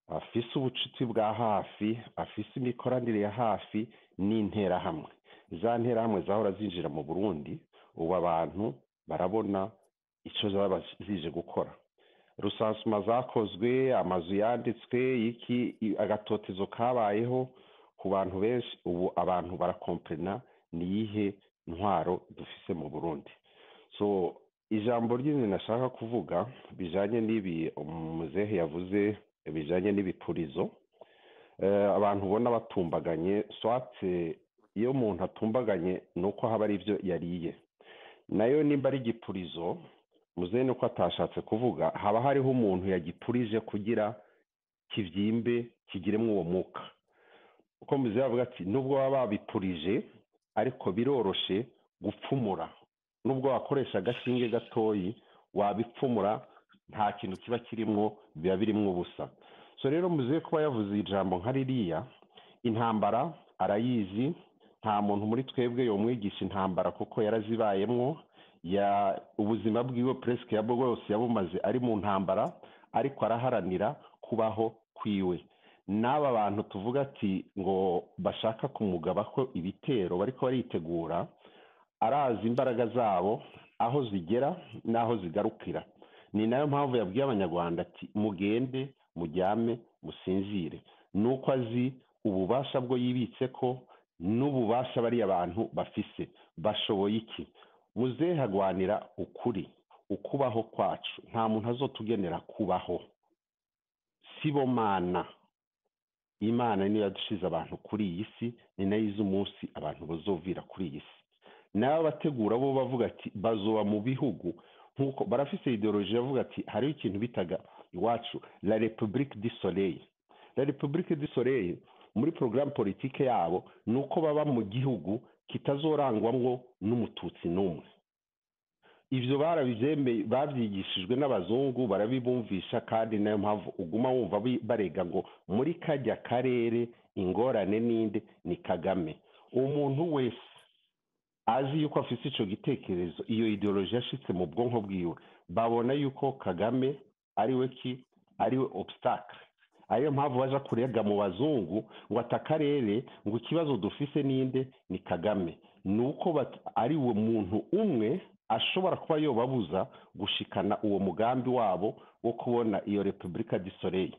afise ubucuti bwa hafi afise imikoranire ya hafi n'interahamwe za nterahamwe zahora zinjira mu burundi ubu abantu barabona icyo zaba zije gukora rusansuma zakozwe amazu yanditswe iki i- agatotezo kabayeho ku bantu benshi ubu abantu barakomperena niyihe ntwaro dufise mu burundi so ijambo ry'inzu nashaka kuvuga bijanye n'ibi umuzehe yavuze bijanye n'ibipurizo eh, abantu ubona batumbaganye swatse iyo umuntu atumbaganye ni uko haba ari ibyo yariye nayo nimba ari igipurizo muzehe ni uko atashatse kuvuga haba hariho umuntu yagipurije kugira kibyimbe kigiremo uwo mwuka uko muzehe avuga ati nubwo baba babipurije ariko biroroshe gupfumura nubwo wakoresha agashinge gatoyi wabipfumura nta kintu kiba kirimwo biba birimwo ubusa so rero muzehe kuba yavuze ijambo nka ririya intambara arayizi nta muntu muri twebwe yomwigisha intambara kuko yarazibayemwo ya ubuzima bwiwe presque ya bwose yabumaze ari mu ntambara ariko araharanira kubaho kwiwe n'aba bantu tuvuga ati ngo bashaka kumugabaho ibitero bariko baritegura arazi imbaraga zabo aho zigera n'aho zigarukira ni nayo mpamvu yabwiye abanyarwanda ati mugende mujyame musinzire nuko azi ububasha bwo yibitse ko n'ububasha bariya bantu bafise bashoboye iki muzehe hagwanira ukuri ukubaho kwacu nta muntu azotugenera kubaho sibomana imana niyo yadushize abantu kuri iyi si ni nayo izi umunsi abantu bazovira kuri iyi si nawe abategura bo bavuga ati bazoba mu bihugu nk'uko barafise ideoloji yavuga ati hariho ikintu bitaga iwacu la republique du soleil la republique du soleil muri porogaramu politike yabo ni uko baba mu gihugu kitazorangwamo n'umututsi n'umwe ibyo barabyemeye babyigishijwe n'abazungu barabibumvisha kandi niyo mpamvu uguma wumva bi- barega ngo muri kajya karere ingorane n'indi ni kagame umuntu wese azi yuko afite icyo gitekerezo iyo ideoloji yashitse mu bwonko bwiwe babona yuko kagame ari we ki ari we obstacle ariyo mpamvu baja kurega mu bazungu ngo ata akarere ngo ikibazo dufise ninde ni kagame ni uko bat- ari we muntu umwe ashobora kuba yobabuza gushikana uwo mugambi wabo wo kubona iyo repubulika disoreye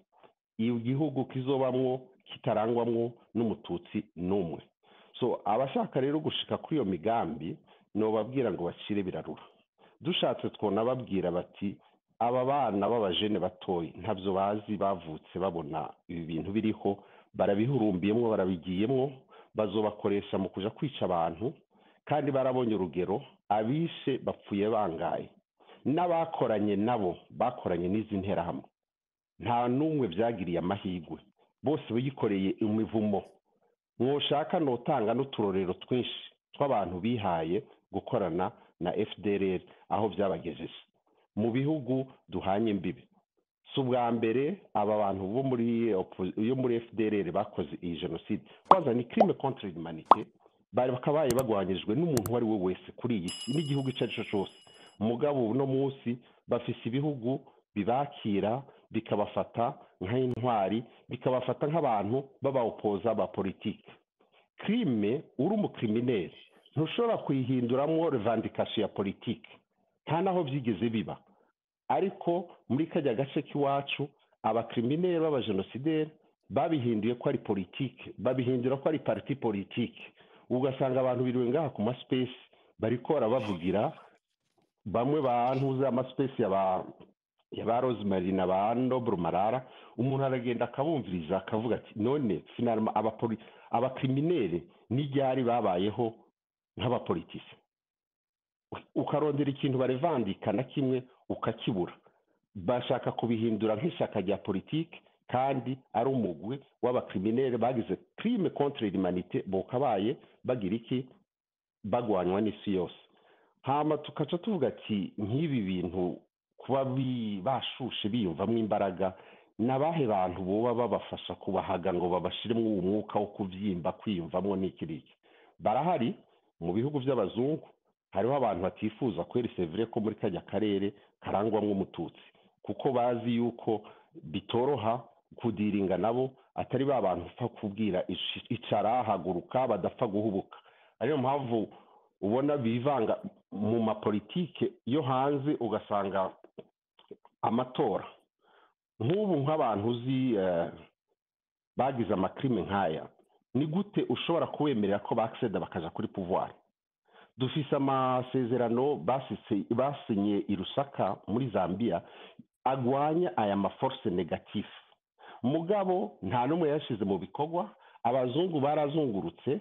iyo gihugu kizobamwo kitarangwamwo n'umututsi n'umwe so abashaka rero gushika kuri iyo migambi nobabwira ngo bacire birarura dushatse twona babwira bati aba bana b'abajene batoyi ntabyo bazi bavutse babona ibi bintu biriho barabihurumbiyemo barabigiyemo bazobakoresha mu kuja kwica abantu kandi barabonye urugero abishe bapfuye bangaye n'abakoranye nabo bakoranye n'izi nterahamwe nta n'umwe byagiriye amahirwe bose biyikoreye imivumo mwoshaka notanga n'uturorero twinshi tw'abantu bihaye gukorana na fdrl aho byabagejeje mu bihugu duhanye imbibi si ubwa mbere aba bantu bo muri oppo- yo muri fdrl bakoze iyi jenoside kwanza ni crime contre l'humanité bari bakabaye bagwanyirijwe n'umuntu uwo ari we wese kuri iyi si n'igihugu icyo ari cyo cyose mugabo ubu uno munsi bafise ibihugu bibakira bikabafata nk'intwari bikabafata nk'abantu b'abawopoza ba politiki crime uri umukrimineri ntushobora kuyihinduramo revandikasiyo ya politiki nta n'aho byigeze biba ariko muri kajya gace k'iwacu abakrimineri b'abajenosideri babihinduye ko ari politiki babihindura ko ari pariti politiki ugasanga abantu biriwe ngaha ku masipesi bariko barabavugira bamwe bantuze amasipesi ya ba ya ba rosemary na ba nobru marara umuntu aragenda akabumviriza akavuga ati none finarama abapoli- abakriminere n'ibyari babayeho nk'abapolitisi ukarondera ikintu barevandika na kimwe ukakibura bashaka kubihindura nk'ishyaka rya politiki kandi ari umugwi w'abakriminere bagize crime contre l'humanité bokabaye bagira iki bagwanywa n'isi yose hama tukaca tuvuga ati nk'ibi bintu kuba bi- bashushe biyumvamo imbaraga ni abahe bantu boba babafasha kubahaga ngo babashiremo uwo mwuka wo kubyimba kwiyumvamo n'iki n'iki barahari mu bihugu by'abazungu hariho abantu batifuza kweri sevire ko muri kajya karere karangwamo umututsi kuko bazi yuko bitoroha kudiringa nabo atari ba bantu upfa kubwira ish- icara haguruka badapfa guhubuka ariyo mpamvu ubona bivanga mu mapolitike yo hanze ugasanga amatora nk'ubu nk'abantu uzi eh, bagize amakrime nk'aya ni gute ushobora kubemerera ko bakiseda bakaja kuri pouvoir dufise amasezerano basise- basinye i rusaka muri zambia agwanya aya maforce negatif mugabo nta n'umwe yashize mu bikorwa abazungu barazungurutse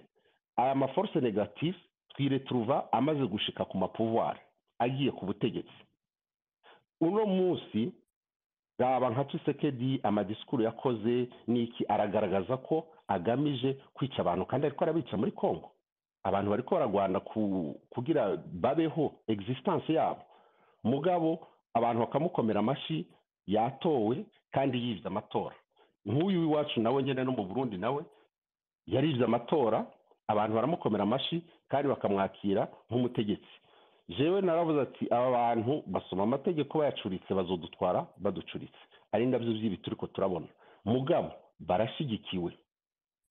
aya maforce negatif twiretruva amaze gushika ku mapouvoir agiye ku butegetsi uno munsi raba nka Tshisekedi amadisikuru yakoze niki aragaragaza ko agamije kwica abantu kandi ariko arabica muri Kongo abantu bariko baragwana ku, kugira babeho existence yabo mugabo abantu bakamukomera amashi yatowe kandi yivye amatora nk'uyu w'iwacu nawe nyene no mu Burundi nawe yarivye amatora abantu baramukomera amashi kandi bakamwakira nk'umutegetsi jewe naravuze ati aba bantu basoma amategeko bayacuritse bazodutwara baducuritse ari nabyo by'ibi turiko turabona mugabo barashigikiwe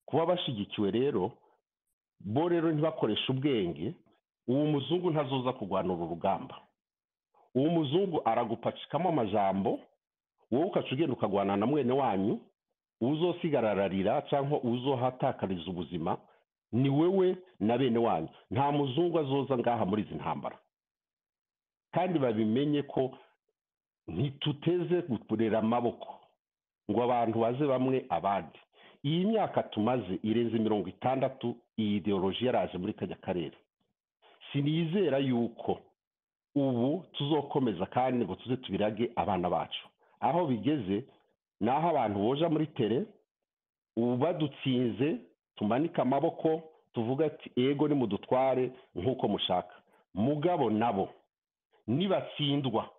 kuba bashigikiwe rero bo rero ntibakoreshe ubwenge uwo muzungu ntazoza kurwana uru rugamba uwo muzungu aragupacikamo amajambo wowe ukaca ugenda ukagwana na mwene wanyu uzosigarararira cyangwa uzohatakariza ubuzima ni wewe na bene wanyu nta muzungu azoza ngaha muri izi ntambara kandi babimenye ko ntituteze gukurera amaboko ngo abantu baze bamwe abandi iyi myaka tumaze irenze mirongo itandatu iyi ideoloji yaraje muri kajya karere sinizera yuko ubu tuzokomeza kandi ngo tuze tubirage abana bacu aho bigeze ni aho abantu boja muri tere ubu badutsinze tumanike amaboko tuvuga ati ego nimudutware nk'uko mushaka mugabo nabo nibatsindwa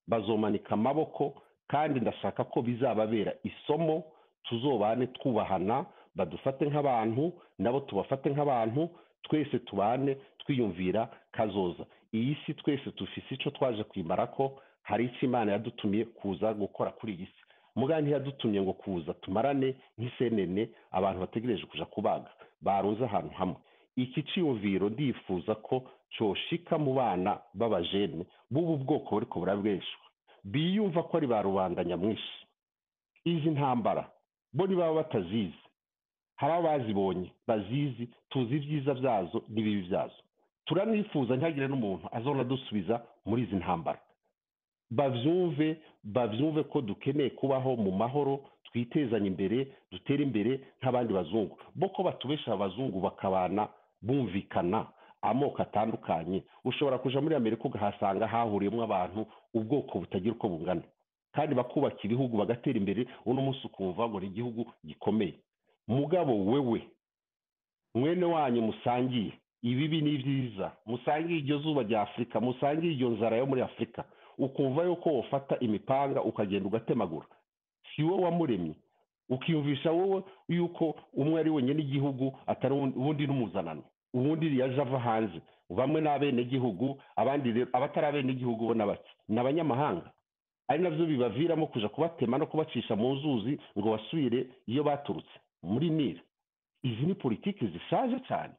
bazomanika amaboko kandi ndashaka ko bizababera isomo tuzobane twubahana badufate nk'abantu nabo tubafate nk'abantu twese tubane twiyumvira kazoza iyi si twese dufise icyo twaje kwimara ko hari icyo imana yadutumye kuza gukora kuri iyi si muga ntiyadutumye ngo kuza tumarane nk'isenene abantu bategereje kuja kubaga barunze ahantu hamwe iki ciyumviro ndifuza ko coshika mu bana b'abajene b'ubu bwoko buriko burabweshwa biyumva ko ari ba rubanda nyamwinshi izi ntambara bo ntibaba batazizi hari abazibonye bazizi tuzi ibyiza byazo n'ibibi byazo turanifuza ntihagire n'umuntu azona dusubiza muri izi ntambara babyumve babyumve ko dukeneye kubaho mu mahoro twitezanya imbere dutere imbere nk'abandi bazungu bo ko batubesha abazungu bakabana bumvikana amoko atandukanye ushobora kuja muri amerika ugahasanga hahuriyemo abantu ubwoko butagira uko bungana kandi bakubaka ibihugu bagatera imbere uno munsi ukumva ngo ni igihugu gikomeye mugabo wewe mwene wanyu musangiye ibibi n'ibyiza musangiye iryo zuba rya afurika musangiye iryo nzara yo muri afurika ukumva yuko wafata imipanga ukagenda ugatemagura si wowe wamuremye ukiyumvisha wowe yuko umwe ari wenyine igihugu atari uwundi uwundi n'umuzanano uwundi yaje ava hanze bamwe ni abenegihugu abandi rero abatari abenegihugu bo ni bake ni abanyamahanga ari nabyo bibaviramo kuja kubatema no kubacisha mu nzuzi ngo basubire iyo baturutse muri nili izi ni politiki zishaje cyane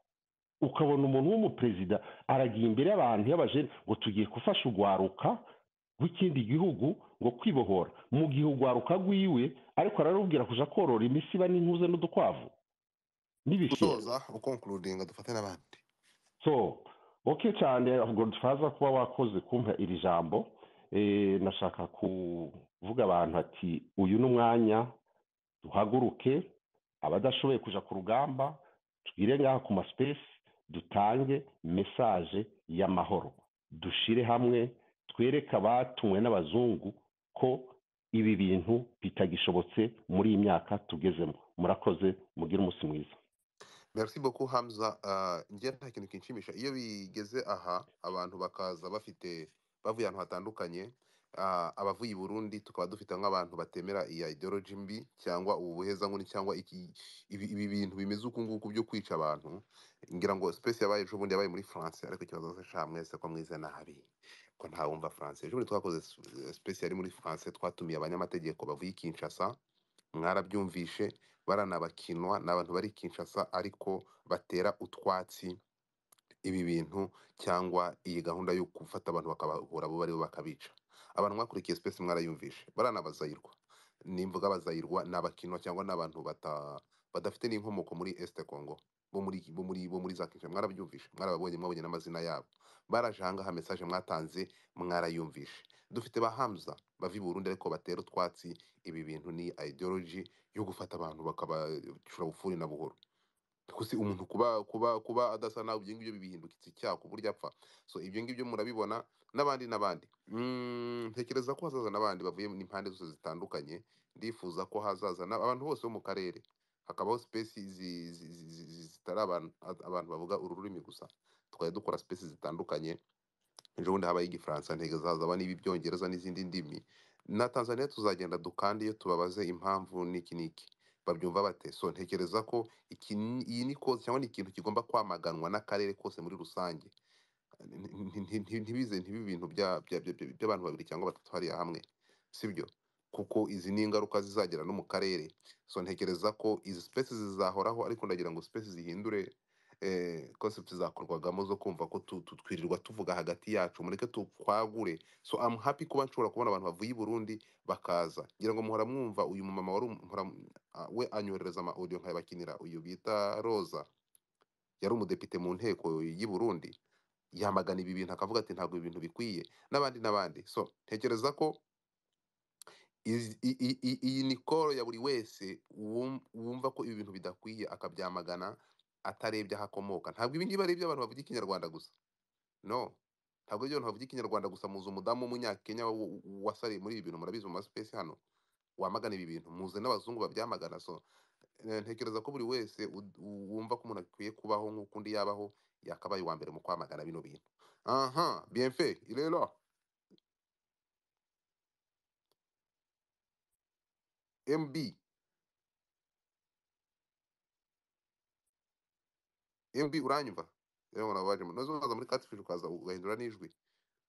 ukabona umuntu w'umuperezida aragiye imbere y'abantu y'abajene ngo tugiye gufasha urwaruka rw'ikindi gihugu ngo kwibohora mu gihe urwaruka rwiwe ariko ararubwira kuja korora imisiba n'intuze n'udukwavu n'ibishira gusoza ukonkurudinga dufate n'abandi so oke cyane ntabwo dufaza kuba wakoze kumpa iri jambo Eh, nashaka kuvuga abantu ati uyu ni umwanya duhaguruke abadashoboye kuja ku rugamba twire ngaha ku masipesi dutange mesaje y'amahoro dushire hamwe twereke abatumwe n'abazungu ko ibi bintu bitagishobotse muri iyi myaka tugezemo murakoze mugire umunsi mwiza merci beaucoup hamza Ah, njye nta kintu kinshimisha iyo bigeze aha abantu bakaza bafite bavuye ahantu hatandukanye Ah, abavuye i burundi tukaba dufite nk'abantu batemera iya ideology mbi cyangwa ubu buhezankoni cyangwa iki- ibi ibi bintu bimeze uku nguku byo kwica abantu ngira ngo space yabaye ejo bundi yabaye muri france ariko ikibazo se sha mwese ko mwize nabi ko ntawumva france ejo bundi twakoze s- space yari muri france twatumiye abanyamategeko bavuye i kinshasa mwarabyumvishe baranabakinwa ni abantu bari kinshasa ariko batera utwatsi ibi bintu cyangwa iyi gahunda yo gufata abantu bakabahura bo baribo bakabica abantu mwakurikiye space mwarayumvishe baranabazayirwa nimvuga abazayirwa ni abakinwa cyangwa ni abantu bata- badafite n'inkomoko muri este congo bo muri bo muri bo muri za kinshasa mwarabyumvishe mwarababonye mwabonye n'amazina yabo baraje ahangaha message mwatanze mwarayumvishe dufite ba hamza bava i burundi ariko batera utwatsi ibi bintu ni ideology yo gufata abantu bakabacura bufuri na buhoro kusi umuntu kuba kuba kuba adasa nawe ibyo ngibyo bibihindukitse icyaha ku buryo apfa so ibyo ngibyo murabibona n'abandi n'abandi Mm, ntekereza ko hazaza n'abandi bavuye impande zose zitandukanye ndifuza ko hazaza n'ab- abantu bose bo mu karere hakabaho space zi- zi- zi- zi- zi- zitari abantu a- abantu bavuga uru rurimi gusa tukajya dukora space zitandukanye ejo bundi habaye igifaransa ntegereza hazaba n'ibyongereza n'izindi ndimi na tanzania tuzagenda dukande iyo tubabaze impamvu n'iki n'iki babyumva bate so ntekereza ko iki ni- iyi ni koze cyangwa ni ikintu kigomba kwamaganwa n'akarere kose muri rusange Nti- nti- nti- ntibize ntibe ibintu bya- bya- bya- bya- by'abantu babiri cyangwa batatu hariya hamwe sibyo kuko izi ni ingaruka zizagera no mu karere so ntekereza ko izi sipesi zizahoraho ariko ndagira ngo sipesi zihindure concept zakorwagamo zo kumva ko tu- tu- twirirwa tuvuga hagati yacu mureke tukwagure so am happy kuba nshobora kubona abantu bavuye i burundi bakaza ngira ngo muhora mwumva uyu mumama wari um- muhora m- a- we anyoherereza ama audio nkayabakinira uyu bita roza yari umudepite mu nteko y'i burundi yamagana ibi bintu akavuga ati ntabwo ibi bintu bikwiye n'abandi n'abandi so ntekereza ko izi- i- i- i- iyi ni koro ya buri wese wum- wumva ko ibi bintu bidakwiye akabyamagana atarebye aho akomoka ntabwo ibi ngibi ari iby'abantu bavuga ikinyarwanda gusa no ntabwo ibyo abantu bavuga ikinyarwanda gusa muzi umudamu w'umunyakenya wa- wa- wasariye muri ibi bintu murabizi mu masipesi hano wamagana ibi bintu muze n'abazungu babyamagana so Eh, ntekereza ko buri wese ud- u- wumva ko umuntu akwiye kubaho nk'uko undi yabaho yakabaye uwa mbere mu kwamagana bino bintu aha bienfe rero mb mb uranyumva rero ngo nababajemo noneho uzaza muri catfish ukaza ugahindura n'ijwi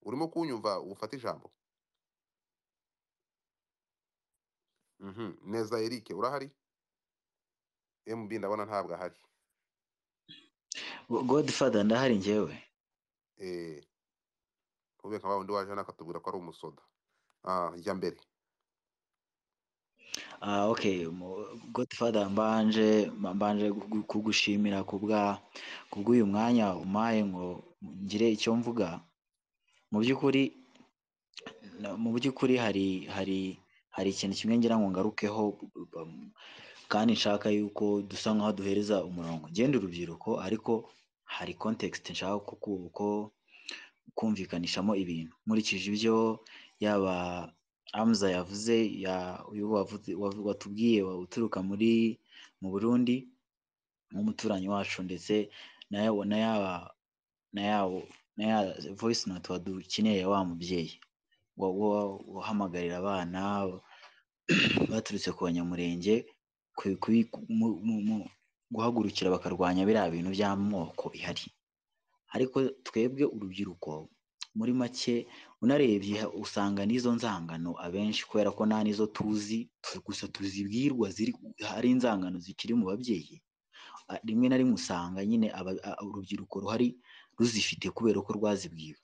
urimo kunyumva ufate ijambo Mhm. neza eric urahari mb ndabona ntabwo ahari Go- godfather ndahari njyewe eh ube nka wa wundi waje hano akatubwira ko ari umusoda ah jya mbere Ah, okay mu- godfather mbanje mbanje kugu- kugushimira kubwa kubw'uyu mwanya umpaye ngo ngire icyo mvuga mu by'ukuri na- mu by'ukuri hari hari hari ikintu kimwe ngira ngo ngarukeho um, kandi nshaka yuko dusa nk'aho duhereza umurongo ngenda urubyiruko ariko hari context nshaka ko ku- ko- kumvikanishamo ibintu nkurikije ibyo yaba amuza yavuze ya uyu wavuze wavu- watubwiye wa- uturuka muri mu Burundi nk'umuturanyi wacu ndetse na ya na yaba na yawo na ya voice note wadukeneye wa mubyeyi wa- wa- wahamagarira abana baturutse ku banyamurenge ku- ku- mu- mu- mu- guhagurukira bakarwanya biriya bintu by'amoko bihari ariko twebwe urubyiruko muri make unarebye usanga n'izo nzangano abenshi kubera ko nta n'izo tuzi tu- gusa tuzibwirwa ziri hari inzangano zikiri mu babyeyi a- rimwe na rimwe usanga nyine aba- a- urubyiruko ruhari ruzifite kubera ko rwazibwiwe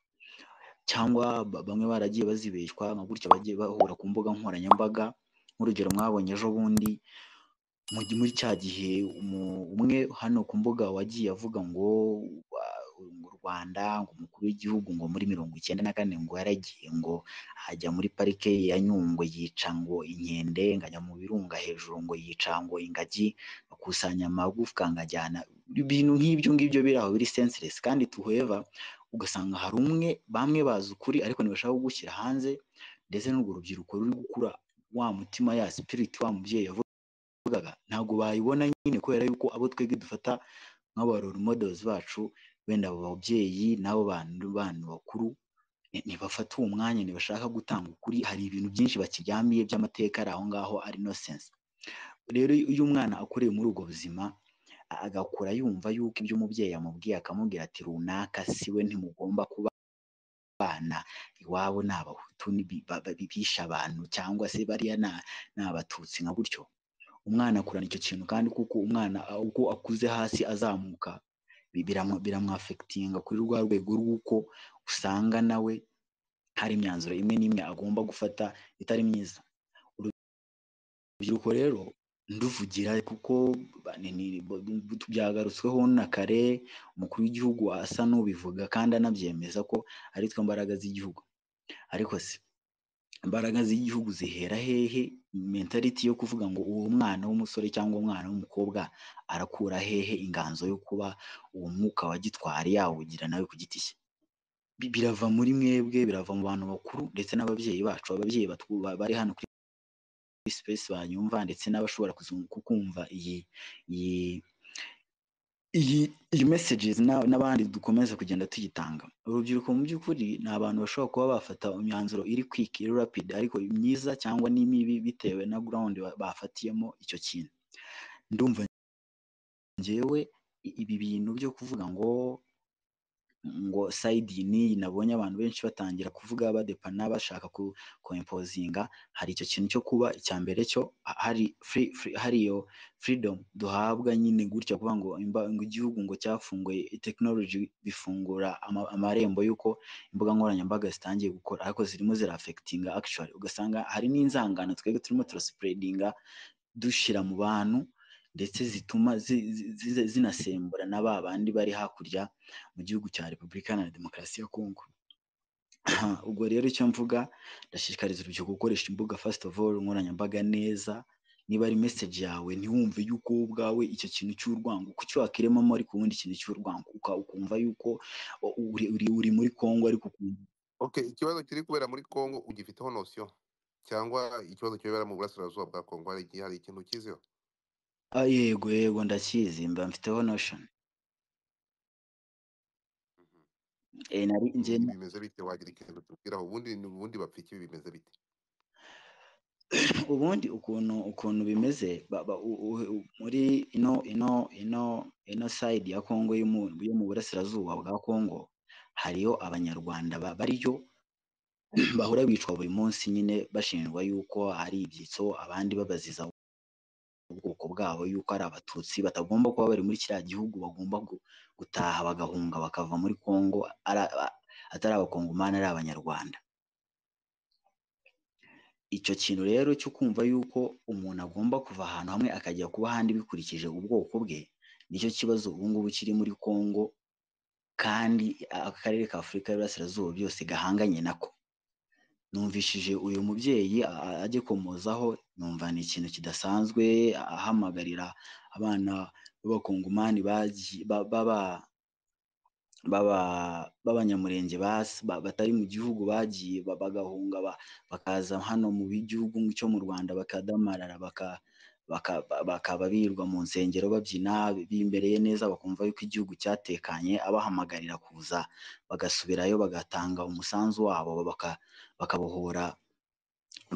cyangwa ba- bamwe baragiye bazibeshywa nka gutya bagiye bahura ku mbuga nkoranyambaga nk'urugero mwabonye ejo bundi mu gi- muri cya gihe umu- umwe hano ku mbuga wagiye avuga ngo wa- ngo u Rwanda ngo umukuru w'igihugu ngo muri mirongo icyenda na kane ngo yaragiye ngo ajya muri parike ya Nyungwe yica ngo inkende ngo ajya mu birunga hejuru ngo yica ngo ingagi akusanya amagufwa ngo ajyana ibintu nk'ibyo ngibyo biri aho biri senseless kandi tuheva ugasanga hari umwe bamwe bazi ukuri ariko ntibashaka kugushyira hanze ndetse n'urwo rubyiruko ruri gukura wa mutima ya spirit wa mubyeyi yavuze yavugaga ntabwo bayibona nyine kubera yuko abo twebwe dufata nk'aba role models bacu wenda abo babyeyi n'abo bantu bantu bakuru ni- ntibafata uwo mwanya ntibashaka gutanga ukuri hari ibintu byinshi bakiryamiye by'amateka ari aho ngaho ari innocence rero iyo umwana akuriye muri ubwo buzima a- agakura yumva yuko ibyo umubyeyi yamubwiye akamubwira ati runaka siwe ntimugomba kuba abana iwabo ni abahutu ni bi- ba- ba- bishe abantu cyangwa se bariya na- ni abatutsi nka gutyo umwana akurana icyo kintu kandi kuko umwana a- uko akuze hasi azamuka bi- biramu- biramwafekitinga kuri rwa rwego rw'uko usanga nawe hari imyanzuro imwe n'imwe agomba gufata itari myiza urubyiruko rero nduvugira kuko ba- ni- ni- bo- bo- byagarutsweho na kare umukuru w'igihugu asa n'ubivuga kandi anabyemeza ko ari twe mbaraga z'igihugu ariko se imbaraga z'igihugu zihera hehe mentality yo kuvuga ngo uwo mwana w'umusore cyangwa umwana w'umukobwa arakura hehe inganzo yo kuba uwo mwuka wa gitwari yawugira nawe ku giti cye Bi- birava muri mwebwe birava mu bantu bakuru ndetse n'ababyeyi bacu ababyeyi batwu- ba- bari hano kuri space banyumva ndetse n'abashobora kuzum- kukumva iyi iyi iyi iyi messages na- n'abandi dukomeza kugenda tuyitanga urubyiruko mu by'ukuri ni abantu bashobora kuba bafata imyanzuro iri quick iri rapid ariko myiza cyangwa n'imibi bitewe na ground ba- bafatiyemo icyo kintu ndumva njyewe i- ibi bintu byo kuvuga ngo ngo side iyi n'iyi nabonye abantu benshi batangira kuvuga badepana bashaka ku koimpozinga hari icyo kintu cyo kuba icya mbere cyo ha- hari free, free, hari iyo freedom duhabwa nyine gutya kuvuga ngo imba- ngo igihugu ngo cyafunguye technology bifungura ama- amarembo y'uko imbuga nkoranyambaga zitangiye gukora ariko zirimo zirafekitinga actually ugasanga hari n'inzangano twebwe turimo turaspreadinga dushyira mu bantu ndetse zituma zi- zi- zi- zinasembura na ba bandi bari hakurya mu gihugu cya repubulika iharanira demokarasi ya kongo Aha, ubwo rero icyo mvuga ndashishikariza urubyiruko gukoresha imbuga first of all nkoranyambaga neza niba ari message yawe ntiwumve yuko wowe ubwawe icyo kintu cy'urwango kucyiwakiremamo ariko ubundi ikintu cy'urwango uka- ukumva yuko uri, uri, uri muri kongo ariko ukumva okay ikibazo kiri kubera muri congo ugifiteho nosiyo cyangwa ikibazo kibera mu burasirazuba bwa congo hari igihe hari ikintu ukiziho Ah, yego yego ndakizi mba mfiteho notion Mhm. Eh, nari Ibi njye bimeze bite wagira ikintu tubwiraho ubundi ubundi bapfa iki bimeze bite ubundi ukuntu ukuntu bimeze ba- ba- u- u- u- muri ino ino ino ino side ya Kongo yo mu yo mu burasirazuba bwa Kongo hariyo abanyarwanda ba- bariyo bahora bicwa buri munsi nyine bashinjwa yuko hari ibyitso abandi babaziza ubwoko bwabo yuko ari abatutsi batagomba kuba bari muri kiriya gihugu bagomba gu- gutaha bagahunga bakava muri Kongo ari- atari abakongomani ari abanyarwanda icyo kintu rero cyo kumva yuko umuntu agomba kuva ahantu hamwe akajya kuba ahandi bikurikije ubwoko bwe nicyo kibazo ubu ngubu kiri muri Kongo kandi a- akarere ka Afurika y'Iburasirazuba byose gahanganye nako numvishije uyu mubyeyi a- a- agikomozaho numva ni ikintu kidasanzwe a- ahamagarira abana b'abakongomani bagi- ba- baba- baba- b'abanyamurenge bas- ba- batari mu gihugu bagiye ba- bagahunga ba- bakaza hano mu gihugu cyo mu Rwanda bakadamarara baka- baka- ba- bakaba birirwa mu nsengero babyina bimbereye neza bakumva yuko igihugu cyatekanye abahamagarira kuza bagasubirayo bagatanga umusanzu wabo baka- bakabohora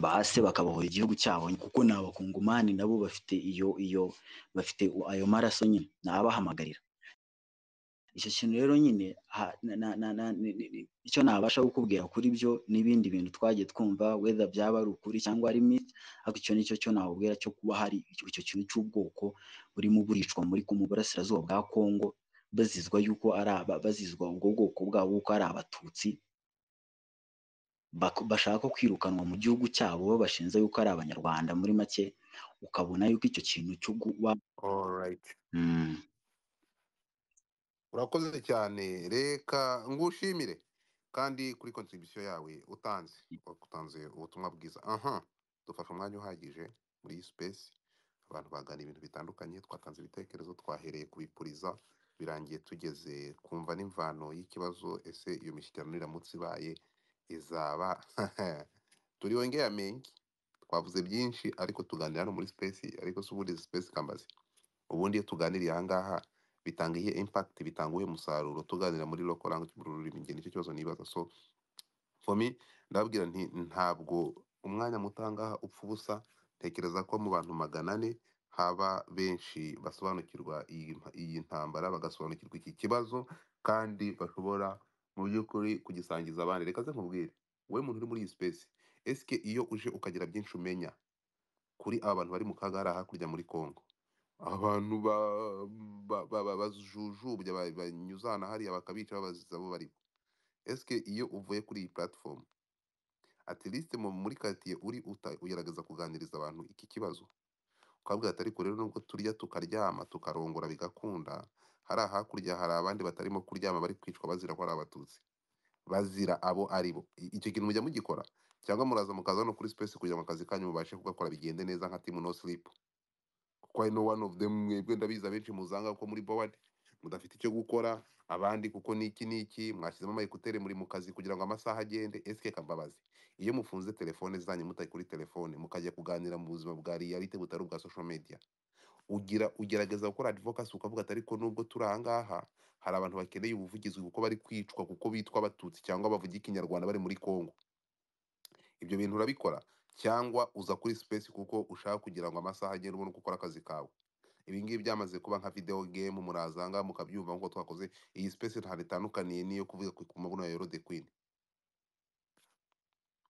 bahase bakabohora igihugu cyabo kuko ni abakungumani nabo bafite iyo iyo bafite ayo maraso nyine ni abahamagarira icyo kintu rero nyine ha- na- na- na- na- ni- ni- ni- icyo nabasha kukubwira kuri byo n'ibindi bintu twagiye twumva whether byaba ari ukuri cyangwa ari myth ariko icyo nicyo cyo nakubwira cyo kuba hari icyo icyo kintu cy'ubwoko burimo buricwa muri ku- mu burasirazuba bwa Kongo bazizwa yuko ari aba bazizwa ubwo bwoko bwabo yuko ari abatutsi bak- bashaka kwirukanwa mu gihugu cyabo babashinja yuko ari abanyarwanda muri make ukabona yuko icyo kintu cyo kuba alright Mm. urakoze cyane reka ngushimire kandi kuri contribution yawe utanze utanze ubutumwa bwiza aha dufashe umwanya uhagije muri iyi space abantu baganira ibintu bitandukanye twatanze ibitekerezo twahereye kubipuriza birangiye tugeze kumva n'imvano y'ikibazo ese iyo mishyikirano iramutse ibaye izaba turi wongeye amengi twavuze byinshi ariko tuganira no muri space ariko si ubundi izi space kambazi ubundi iyo tuganiriye ahangaha bitanga iyihe impact bitanga uwuhe musaruro tuganira muri local language mu rurimi njye nicyo kibazo nibaza so for me ndababwira nti ntabwo umwanya muto ahangaha upfa ubusa tekereza ko mu bantu magana ane haba benshi basobanukirwa iyi mpa- iyi ntambara bagasobanukirwa iki kibazo kandi bashobora mu by'ukuri kugisangiza abandi reka ze nkubwire wowe muntu uri muri iyi space esike iyo uje ukagira byinshi umenya kuri aba bantu bari mu kaga hariya hakurya muri Congo abantu ba ba- ba- ba- bajujubya ba- banyuzana hariya bakabica babaziza abo baribo esike iyo uvuye kuri iyi platform at least mu muri quartier uri uta- ugerageza kuganiriza abantu iki kibazo ukabwira ati ariko rero nubwo turya tukaryama tukarongora bigakunda hariya hakurya hari abandi batarimo kuryama bari kwicwa bazira ko ari abatutsi bazira abo ari bo I- icyo kintu mujya mugikora cyangwa muraza mukaza hano kuri space kugira ngo akazi kanyu mubashe kugakora bigende neza nka team no sleep kuko ari no one of them mwebwe ndabizi abenshi muzanga ko muri bowad mudafite icyo gukora abandi kuko niki niki mwashyizemo amayekutere muri mu kazi kugira ngo amasaha agende esike kambabazi iyo mufunze telefone zanyu mutari kuri telefone mukajya kuganira mu buzima bwa reality butari ubwa social media ugira ugerageza gukora advocacy ukavuga ati ariko nubwo turi ahangaha hari abantu bakeneye ubuvugizi kuko bari kwicwa kuko bitwa abatutsi cyangwa bavuga ikinyarwanda bari muri kongo ibyo bintu urabikora cyangwa uza kuri space kuko ushaka kugira ngo amasaha agende ubone uko ukora akazi kawe ibi ngibi byamaze kuba nka video game murazanga mukabyumva nk'uko twakoze iyi space ntabwo itandukaniye n'iyo kuvuga ku ku mabuno ya Euro the Queen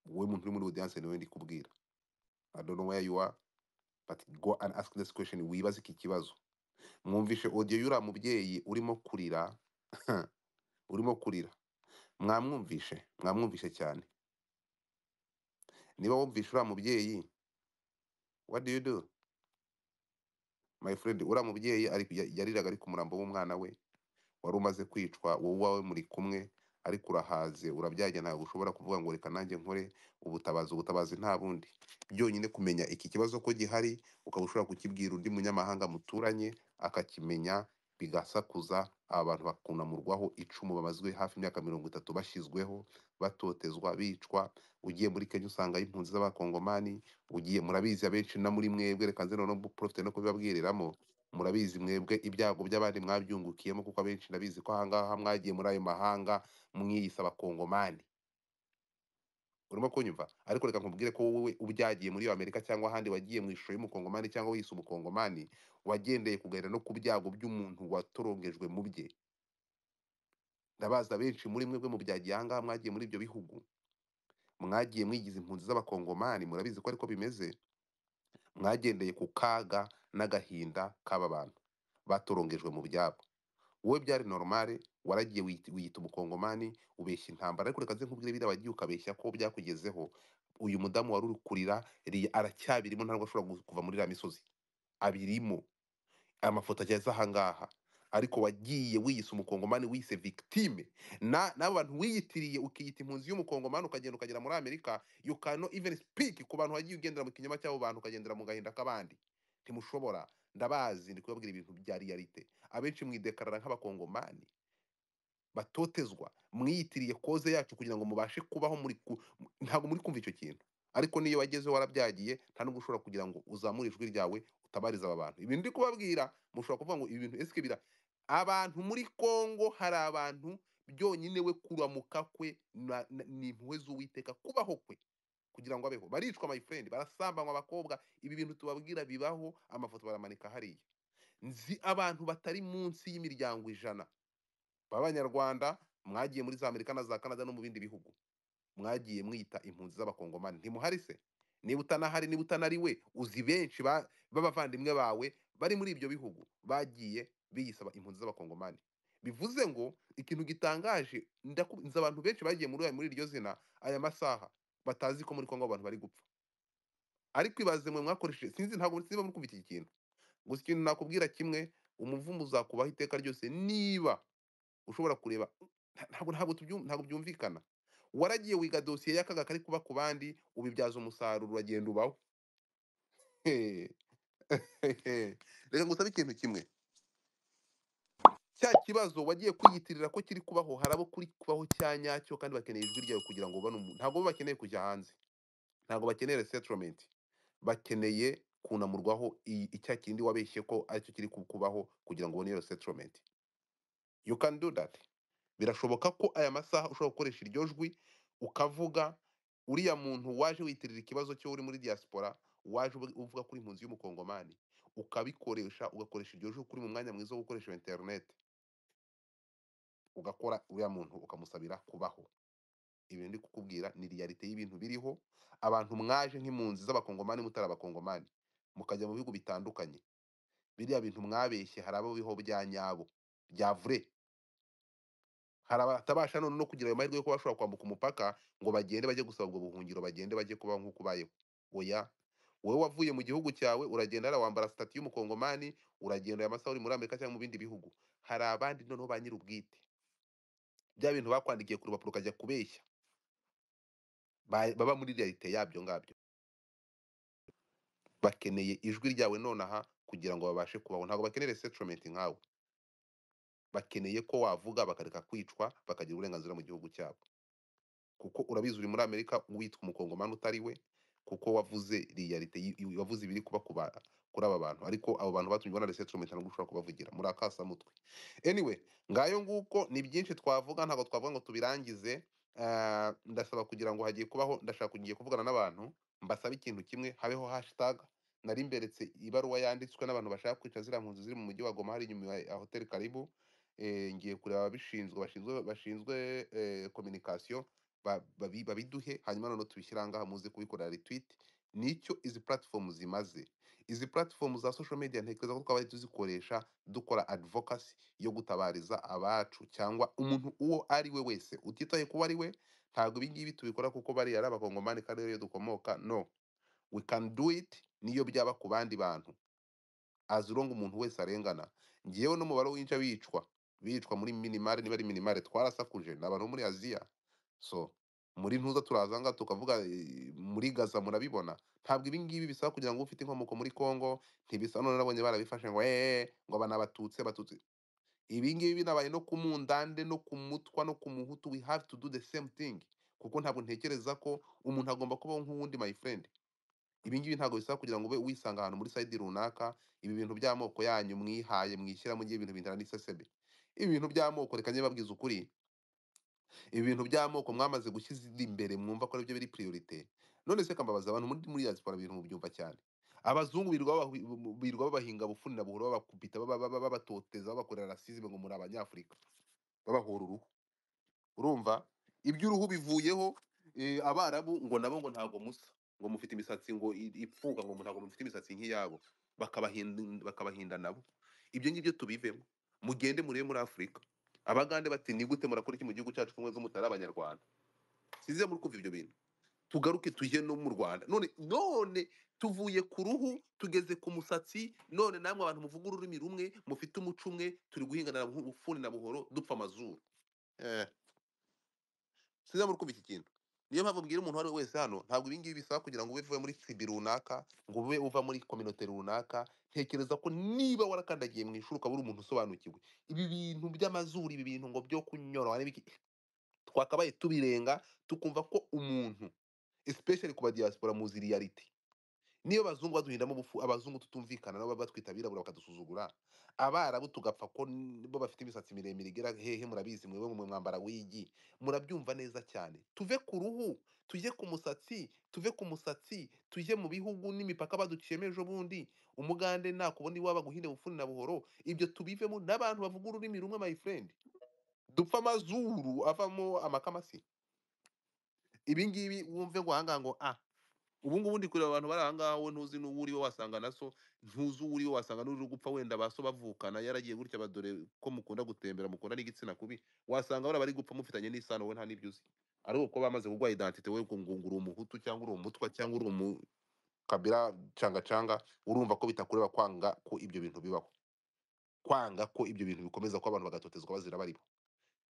wowe muntu uri muri audience niwe ndi kubwira I don't know where you are but go and ask this question wibaze iki kibazo mwumvishe audio y'uriya mubyeyi urimo kurira urimo kurira mwamwumvishe mwamwumvishe cyane niba wumvishe uriya mubyeyi what do you do my friend uriya mubyeyi ari ya- yariraga ari ku murambo w'umwana we wari umaze kwicwa wowe uwawe muri kumwe ariko urahaze urabyaye ntabwo ushobora kuvuga ngo reka nanjye nkore ubutabazi ubutabazi nta bundi byonyine kumenya iki kibazo ko gihari ukaba ushobora kukibwira undi munyamahanga muturanye akakimenya bigasakuza aba bantu bakunamurwaho icumu bamazwe hafi imyaka mirongo itatu bashyizweho batotezwa bicwa ugiye muri kenya usanga impunzi z'abakongomani ugiye murabizi abenshi na muri mwebwe reka nze noneho porofite no kubibabwiriramo murabizi mwebwe ibyago by'abandi mwabyungukiyemo kuko abenshi ndabizi ko ahangaha mwagiye muri ayo mahanga mwiyise abakongomani urimo kunyumva ariko reka nkubwire ko wowe ubyagiye muri amerika cyangwa ahandi wagiye mu ishusho y'umukongomani cyangwa wiyise umukongomani wagendeye kuganira no ku byago by'umuntu watorongejwe mu bye ndabazi abenshi muri mwebwe mu byagiye ahangaha mwagiye muri ibyo bihugu mwagiye mwigize impunzi z'abakongomani murabizi ko ariko bimeze mwagendeye ku kaga n'agahinda k'aba bantu batorongejwe mu byabo wowe byari normale waragiye wiyita wiyita umukongomani ubeshya intambara ariko reka nze nkubwire biriya wagiye ukabeshya ko byakugezeho uyu mudamu wari uri kurira ri- aracyabirimo ntabwo ashobora gu- kuva muri iriya misozi abirimo amafoto ageze ahangaha ariko wagiye wiyise umukongomani wiyise victime na n'abo bantu wiyitiriye ukiyita impunzi y'umukongomani ukagenda ukagera muri amerika you cannot even speak ku bantu wagiye ugendera mu kinyoma cy'abo bantu ukagendera mu gahinda k'abandi ntimushobora ndabazi ndi kubabwira ibintu bya realite abenshi mwidekarara nk'abakongomani batotezwa mwiyitiriye koze yacu kugira ngo mubashe kubaho muri ku- mu- ntabwo muri kumva icyo kintu ariko niyo wagezeho warabyagiye nta nubwo ushobora kugira ngo uzamure ijwi ryawe utabariza aba bantu ibintu ndi kubabwira mushobora kuvuga ngo ibi bintu esike bira abantu muri kongo hari abantu byonyine we kuramuka kwe na- na- ni impuhwe z'uwiteka kubaho kwe kugira ngo abeho baricwa my friend barasambanywa abakobwa ibi bintu tubabwira bibaho amafoto baramanika hariya nzi abantu batari munsi y'imiryango ijana b'abanyarwanda mwagiye muri za amerika na za canada no mu bindi bihugu mwagiye mwita impunzi z'abakongomani ntimuhari se niba utanahari niba utanari we uzi benshi ba- b'abavandimwe bawe bari muri ibyo bihugu bagiye biyisaba impunzi z'abakongomani bivuze ngo ikintu gitangaje ndaku- nzi abantu benshi bagiye muri muri iryo zina aya masaha batazi ko muri kongo abantu bari gupfa ariko ibaze mwe mwakoresheje sinzi ntabwo sinzi niba muri kumva iki kintu gusa ikintu nakubwira kimwe umuvumo uzakubaho iteka ryose niba ushobora kureba nta- ntabwo ntabwo tubyu- ntabwo byumvikana waragiye wiga dosiye y'akaga kari kuba ku bandi ubibyaza umusaruro uragenda ubaho Hehe. reka ngusabe ikintu kimwe cya kibazo wagiye kwiyitirira ko kiri kubaho hari abo kuri kubaho cya nyacyo kandi bakeneye ijwi ryawe kugira ngo babone umuntu ntabwo bo bakeneye kujya hanze ntabwo bakeneye resettlement bakeneye kunamurwaho i- icya kindi wabeshye ko aricyo kiri ku- kubaho kugira ngo ubone iyo resettlement you can do that birashoboka ko aya masaha ushobora gukoresha iryo jwi ukavuga uriya muntu waje witirira ikibazo cyo uri muri diaspora waje ubu- uvuga kuri impunzi y'umukongomani ukabikoresha ugakoresha iryo jwi kuko uri mu mwanya mwiza wo gukoresha internet ugakora uriya muntu ukamusabira kubaho ibintu ndi kukubwira ni realite y'ibintu biriho abantu mwaje nk'impunzi z'abakongomani mutari abakongomani mukajya mu bihugu bitandukanye biriya bintu mwabeshye hari abo biho bya nyabo bya vure hari abatabasha none no kugira ayo mahirwe yo kuba bashobora kwambuka umupaka ngo bagende bajye gusaba ubwo buhungiro bagende bajye kubaho nk'uko ubayeho oya wowe wavuye mu gihugu cyawe uragenda hariya wambara sitati y'umukongomani uragenda aya masaha uri muri amerika cyangwa mu bindi bihugu hari abandi noneho ba nyir'ubwite bya bintu bakwandikiye ku rupapuro ukajya kubeshya ba- baba muri realite yabyo ngabyo bakeneye ijwi ryawe nonaha kugira ngo babashe kubaho ntabwo bakeneye resettlement nkawe bakeneye ko wavuga bakareka kwicwa bakagira uburenganzira mu gihugu cyabo kuko urabizi uri muri amerika witwa umukongomani utari we kuko wavuze realite y- y- wavuze ibiri kuba ku ba- kuri aba bantu ariko abo bantu batumye na resettlement ntabwo ushobora kubavugira muri akasa mutwe anyway ngayo nguko ni byinshi twavuga ntabwo twavuga ngo tubirangize Ah, ndasaba kugira ngo hagiye kubaho ndashaka kugiye kuvugana n'abantu mbasaba ikintu kimwe habeho hashtag nari mberetse ibaruwa yanditswe n'abantu bashaka kwica ziriya mpunzi ziri mu mujyi wa goma hari inyuma ya hoteli karibu Eh, ngiye kureba ababishinzwe bashinzwe bashinzwe eh, communication ba- babi- babiduhe hanyuma noneho tubishyire ahangaha muze kubikorera retweet nicyo izi platform zimaze izi platform za social media ntekereza ko twabaye tuzikoresha dukora advocacy yo gutabariza abacu cyangwa umuntu uwo ari we wese utitaye kuba ari we ntabwo ibi ngibi tubikora kuko bariya ari abakongomani kandi ariyo dukomoka no we can do it niyo byaba ku bandi bantu azironga umuntu wese arengana ngewe n'umubare w'inca bicwa bicwa muri minimare niba ari minimare twarasakuje ni abantu bo muri aziya so muri ntuza turaza ngaha tukavuga eh, muri gaza murabibona ntabwo ibi ngibi bisaba kugira ngo ube ufite inkomoko muri congo ntibisa none nabonye barabifashe ngo eee ngo aba ni abatutsi abatutsi ibi ngibi binabaye no ku mundande no ku mutwa no ku muhutu we have to do the same thing kuko ntabwo ntekereza ko umuntu agomba kubaho nk'uwundi my friend ibi ngibi ntabwo bisaba kugira ngo ube wisanga ahantu muri side runaka ibi bintu by'amoko yanyu mwihaye mwishyiramo igihe ibintu bintana n'iseseme ibi bintu by'amoko reka njye babwiza ukuri ibi bintu by'amoko mwamaze gushyize imbere mwumva ko aribyo biri priorite none se kambabaza abantu muri muri diaspora ibintu mubyumva cyane abazungu birirwa babahi- birirwa babahinga bufunira buhoro babakubita baba- baba- babatoteza babakorera rasizime ngo muri abanyafurika babahora uruhu urumva iby'uruhu bivuyeho eh, abarabu ngo nabo ngo ntabwo musa ngo mufite imisatsi ngo i- ipfuka ngo ntabwo mufite imisatsi nk'iyabo bakabahinda bakabahinda nabo ibyo ngibyo tubivemo mugende murebe muri afurika abagande bati ni gute murakora iki mu gihugu cyacu kumwe z'umutari abanyarwanda size muri kumva ibyo bintu tugaruke tujye no mu rwanda none none tuvuye ku ruhu tugeze ku musatsi none namwe abantu muvuga ururimi rumwe mufite umuco umwe turi guhingana na buhu- bufuni na buhoro dupfa amazuru eh. sinzi muri kumva iki kintu niyo mpamvu mbwira umuntu uwo ari we wese hano ntabwo ibi ngibi bisaba kugira ngo ube uvuye muri sibi runaka ngo ube uva muri kominote runaka ntekereza ko niba warakandagiye mu ishuri ukaba uri umuntu usobanukiwe ibi bintu by'amazuru ibi bintu ngo byo kunyorora n'ibiki twakabaye tubirenga tukumva ko umuntu especially ku badiaspora muzi reality niyo abazungu baduhindamo bufu abazungu tutumvikana nabo batwita abirabura bakadusuzugura abarabu tugapfa ko n- bo bafite imisatsi miremire igera hehe murabizi mwewe mu mwambara w'igi murabyumva neza cyane tuve ku ruhu tujye ku musatsi tuve ku musatsi tujye mu bihugu n'imipaka baduciyemo ejo bundi umugande nakubona iwaba guhinde bufuni na buhoro ibyo tubivemo n'abantu bavuga ururimi rumwe my friend dupfa amazuru avamo amakamasi ibi ngibi wumve ngo ahangaha ngo ah ubu ngubu ndi kureba abantu bari ahangaha wowe ntuzi n'uwo uri we wasanga na so ntuzi uwo uri we wasanga n'uri gupfa wenda ba so bavukana yaragiye gutya badore ko mukunda gutembera mukunda n'igitsina kubi wasanga bari bari gupfa mufitanye n'isano wowe nta n'ibyo uzi ari uko bamaze kuguha identite wowe ngo ngo uri umuhutu cyangwa uri umutwa cyangwa uri umukabira cangacanga urumva ko bitakureba kwanga ko ibyo bintu bibaho kwanga ko ibyo bintu bikomeza ko abantu bagatotezwa bazira baribo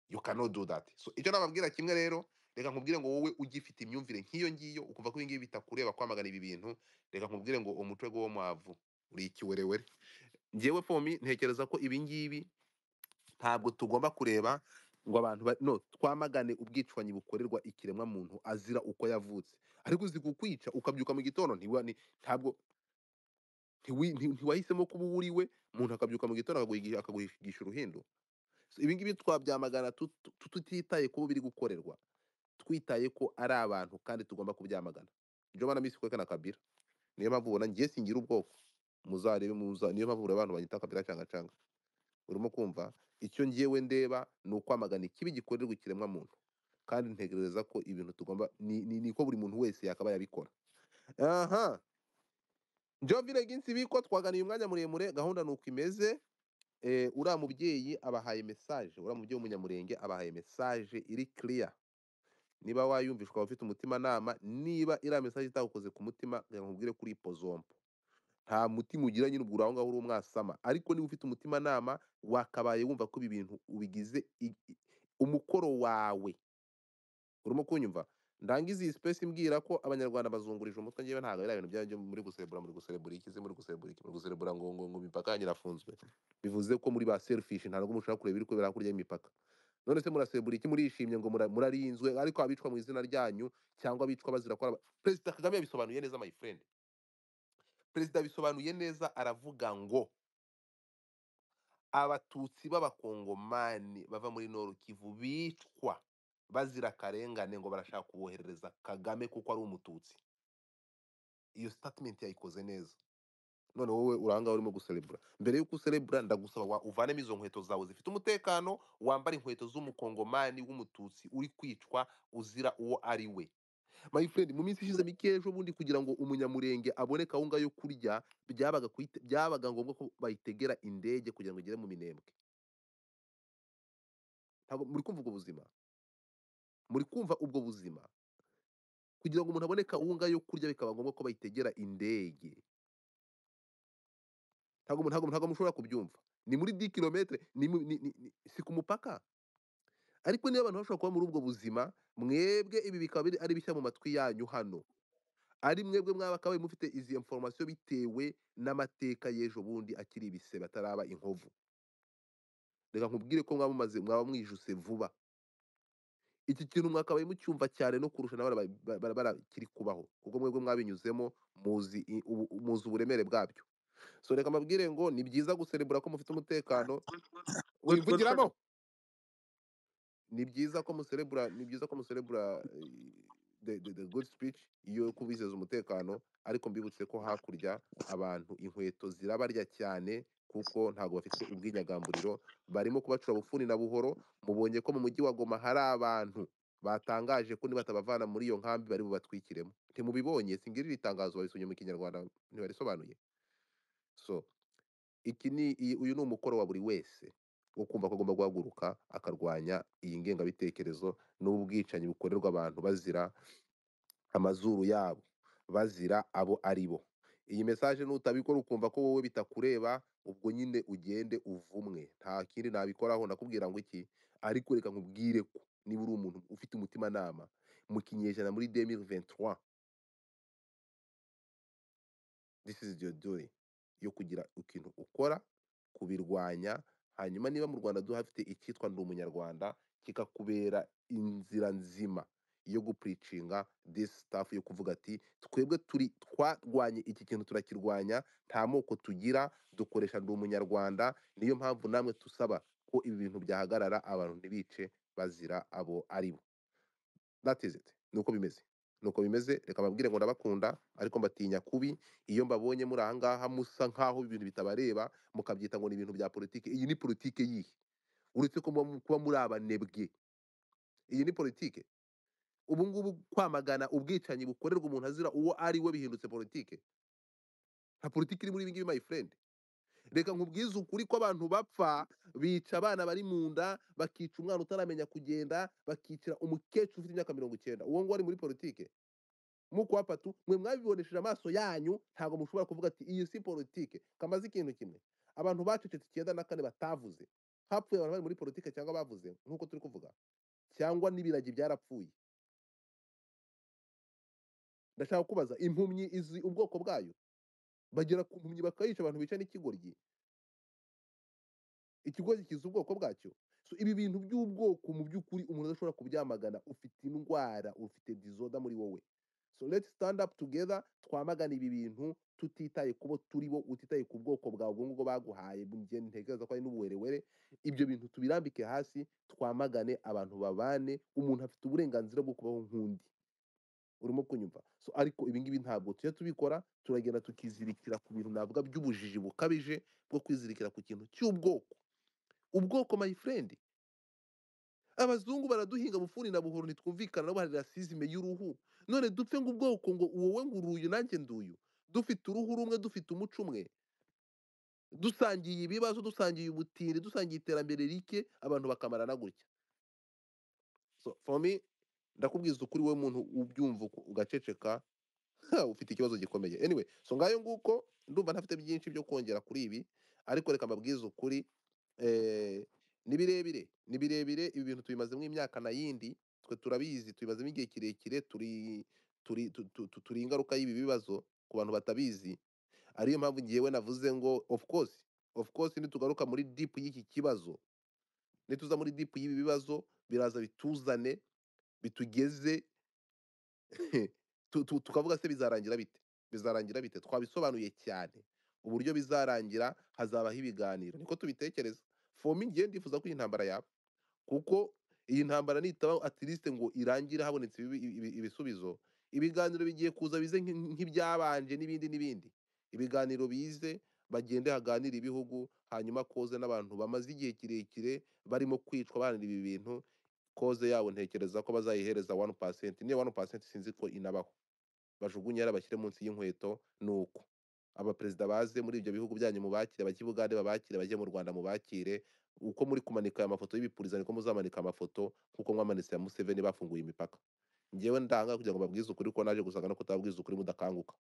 you cannot do that so icyo nababwira kimwe rero reka nkubwire ngo wowe ugifite imyumvire nk'iyo ngiyo ukumva ko ibi ngibi bitakureba kwamagana ibi bintu reka nkubwire ngo umutwe wo mwavu uri ikiwerewere njyewe fomi ntekereza ko ibi ngibi ntabwo tugomba kureba ngo abantu ba- no twamagane ubwicanyi bukorerwa ikiremwa muntu azira uko yavutse ariko uzi kukwica ukabyuka mu gitondo ntiwa- ni- ntabwo ntiwi- nti- ntiwahisemo kuba uwo uri we umuntu akabyuka mu gitondo akaguhigisha akaguhigisha uruhindo So ibi ngibi twabyamagana tut- tut- tutitaye kubo biri gukorerwa twitaye ko ari abantu kandi tugomba kubyamagana ibyo mbona misi kwekana kabira niyo mpamvu ubona ngiye singira ubwoko muzarebe muza niyo mpamvu ureba abantu banyita kabira canga canga urimo kumva icyo ngewe ndeba ni ukwamagana ikibi gikorerwa ikiremwa muntu kandi ntekereza ko ibintu tugomba ni, ni, ni ko buri muntu wese yakabaye abikora aha jovile ginsi biko twaganiye umwanya muremure gahunda ni uko imeze eh, uriya mubyeyi abahaye message uriya mubyeyi w'umunyamurenge abahaye message iri clear niba wayumvishwa waba ufite umutimanama niba iriya mesaje itagukoze ku mutima reka nkubwire kuri pozompo nta mutima ugira nyine ubwo uri aho ngaho uri umwasama ariko niba ufite umutimanama wakabaye wumva ko ibi bintu ubigize i- i- umukoro wawe urimo kunyumva ndangiza iyi space mbwira ko abanyarwanda bazungurije umutwe ngewe ntabwo biriya bintu byanyu byo muri guserebura muri guserebura ikizi muri guserebura iki muri guserebura ngo ngo ngo imipaka yanyu irafunzwe bivuze ko muri ba selfish ntabwo mushobora kureba ibiri kubera kurya y'imipaka none se muraserebura iki murishimye ngo mura- murarinzwe ariko abicwa mu izina ryanyu cyangwa abicwa bazira ko araba- perezida kagame yabisobanuye neza my friend perezida yabisobanuye neza aravuga ngo abatutsi b'abakongomani bava muri noru kivu bicwa bazira akarengane ngo barashaka kuboherereza kagame kuko ari umututsi iyo statement yayikoze neza none wowe uranga urimo guserebura mbere y'uko userebura ndagusaba wa- uvanemo izo nkweto zawe zifite umutekano wambare inkweto z'umukongomani w'umututsi uri kwicwa uzira uwo ari we my friend mu minsi ishize mike ejo bundi kugira ngo umunyamurenge abone kawunga yo kurya byabaga kuyite- byabaga ngombwa ko bayitegera indege kugira ngo igere mu minembwe ntabwo muri kumva ubwo buzima muri kumva ubwo buzima kugira ngo umuntu abone kawunga yo kurya bikaba ngombwa ko bayitegera indege ntabwo ntabwo ntabwo mushobora kubyumva ni muri 10 kilometre ni, mu- ni, ni, ni si ku mupaka ariko niba abantu bashobora kuba muri ubwo buzima mwebwe ibi bikaba biri ari bishya mu matwi yanyu hano ari mwebwe mwaba kabaye mufite izi information bitewe n'amateka y'ejo bundi akiri ibise bataraba inkovu reka nkubwire ko mwaba mumaze mwaba mwijuse vuba iki kintu mwakabaye mucyumva cyane no kurusha na bara- bara- bara- bara kiri kubaho kuko mwebwe mwabinyuzemo muzi i- ubu- muzi uburemere bwabyo so reka mbabwire ngo ni byiza guserebura ko mufite umutekano God, Godfather, wivugiramo ni byiza ko muserebura ni byiza ko muserebura eh, the, the, the good speech yo kubizeza umutekano ariko mbibutse ko hakurya abantu inkweto zirabarya cyane kuko ntabwo bafite ubwinyagamburiro barimo kubacura bufuni na buhoro mubonye ko mu mujyi wa Goma hari abantu batangaje ko nibatabavana muri iyo nkambi bari bubatwikiremo ntimubibonye singirira itangazo babisomye mu kinyarwanda ntibarisobanuye so iki ni iyi- uyu ni umukoro wa buri wese wo kumva ko agomba guhaguruka akarwanya iyi ngengabitekerezo n'ubwicanyi bukorerwa abantu bazira amazuru yabo bazira abo ari bo iyi mesaje nutabikora ukumva ko wowe bitakureba ubwo nyine ugende uvumwe nta kindi nabikoraho nakubwira ngo iki ariko reka nkubwire ko niba uri umuntu ufite umutimanama mu kinyejana muri 2023 this is your duty yo kugira ikintu ukora kubirwanya hanyuma niba mu rwanda duhafite icyitwa ndi umunyarwanda kikakubera inzira nzima yo gupuricinga this stuff yo kuvuga ati twebwe turi twarwanye iki kintu turakirwanya nta moko tugira dukoresha ndi umunyarwanda niyo mpamvu namwe tusaba ko ibi bintu byahagarara abantu ntibice bazira abo ari bo that is it nuko bimeze nuko bimeze reka mbabwire ngo ndabakunda ariko mbatinya kubi iyo mbabonye muri aha ngaha musa nk'aho ibintu bitabareba mukabyita ngo ni ibintu bya politiki iyi ni politiki yihe uretse ko muba mu- kuba muri abanebwe iyi ni politiki ubu ngubu kwamagana ubwicanyi bukorerwa umuntu azira uwo ari we bihindutse politiki nta politiki iri muri ibi ngibi my friend reka nkubwize ukuri ko abantu bapfa bica abana bari mu nda bakica umwana utaramenya kugenda bakicira umukecuru ufite imyaka mirongo icyenda uwo nguwo ari muri politiki muko wapatu mwe mwabibonesheje amaso yanyu ntabwo mushobora kuvuga ati iyi si politike kamaze ikintu kimwe abantu bacecetse icyenda na kane batavuze hapfuye abantu bari muri politike cyangwa bavuze nk'uko turi kuvuga cyangwa n'ibiragi byarapfuye ndashaka kubaza impumyi izi ubwoko bwayo bagera ku mpumyi bakayica abantu bica n'ikigoryi ikigoryi kizi ubwoko bwacyo so ibi bintu by'ubwoko mu by'ukuri umuntu adashobora kubyamagana ufite indwara ufite dizoda muri wowe so let's stand up together twamagane ibi bintu tutitaye kubo turi bo utitaye ku bwoko bwawe ubwo ngubwo baguhaye mu gihe ntekereza ko ari n'ubuwerewere ibyo bintu tubirambike hasi twamagane abantu babane umuntu afite uburenganzira bwo kubaho nk'undi urimo kunyumva so ariko ibingibi ntabwo tujya tubikora turagenda tukizirikira ku bintu navuga by'ubujiji bukabije bwo kwizirikira ku kintu cy'ubwoko ubwoko my friend abazungu baraduhinga bufuni na buhoro ntitwumvikana nabo hari rasizime y'uruhu none dupfe ngo ubwoko ngo wowe ngo uruyu nanjye nduyu dufite uruhu rumwe dufite umuco umwe dusangiye ibibazo dusangiye ubutindi dusangiye iterambere rike abantu bakamarana gutya so for me ndakubwiza ukuri wowe muntu ubyumva uko- ugaceceka ha, ufite ikibazo gikomeye anyway so ngayo nguko ndumva ntafite byinshi byo kongera kuri ibi ariko reka mbabwize ukuri Eh, ni birebire ni birebire ibi bintu tubimazemo imyaka na yindi twe turabizi tubimazemo igihe kirekire turi turi tu- tu- tu- turi ingaruka y'ibi bibazo ku bantu batabizi ariyo mpamvu ngewe navuze ngo of course of course nitugaruka muri deep y'iki kibazo nituza muri deep y'ibi bibazo biraza bituzane bitugeze tu- tu- tukavuga se bizarangira bite bizarangira bite twabisobanuye cyane uburyo bizarangira hazabaho ibiganiro niko tubitekereza fomi ngiye ndifuza ko iyi ntambara yaba kuko iyi ntambara nitaba atirisite ngo irangire habonetse ibibi- ibi- ibi- ibisubizo ibiganiro bigiye kuza bize nk'i- nk'ibyabanje n'ibindi n'ibindi ibiganiro bize bagende haganira ibihugu hanyuma koze n'abantu bamaze igihe kirekire barimo kwicwa bahanira ibi bintu koze yabo ntekereza ko bazayihereza wani pasenti niyo wani pasenti sinzi ko inabaho bajugunye yari bashyire munsi y'inkweto ni uko abaperezida baze muri ibyo bihugu byanyu mubakire abajya i bugande babakire abajya mu rwanda mubakire uko muri kumanika aya mafoto y'ibipuriza niko muzamanika amafoto nk'uko mwamanitse ya museveni bafunguye imipaka ngewe ndanga kugira ngo babwize ukuri ko naje gusanga no kutababwiza ukuri mudakanguka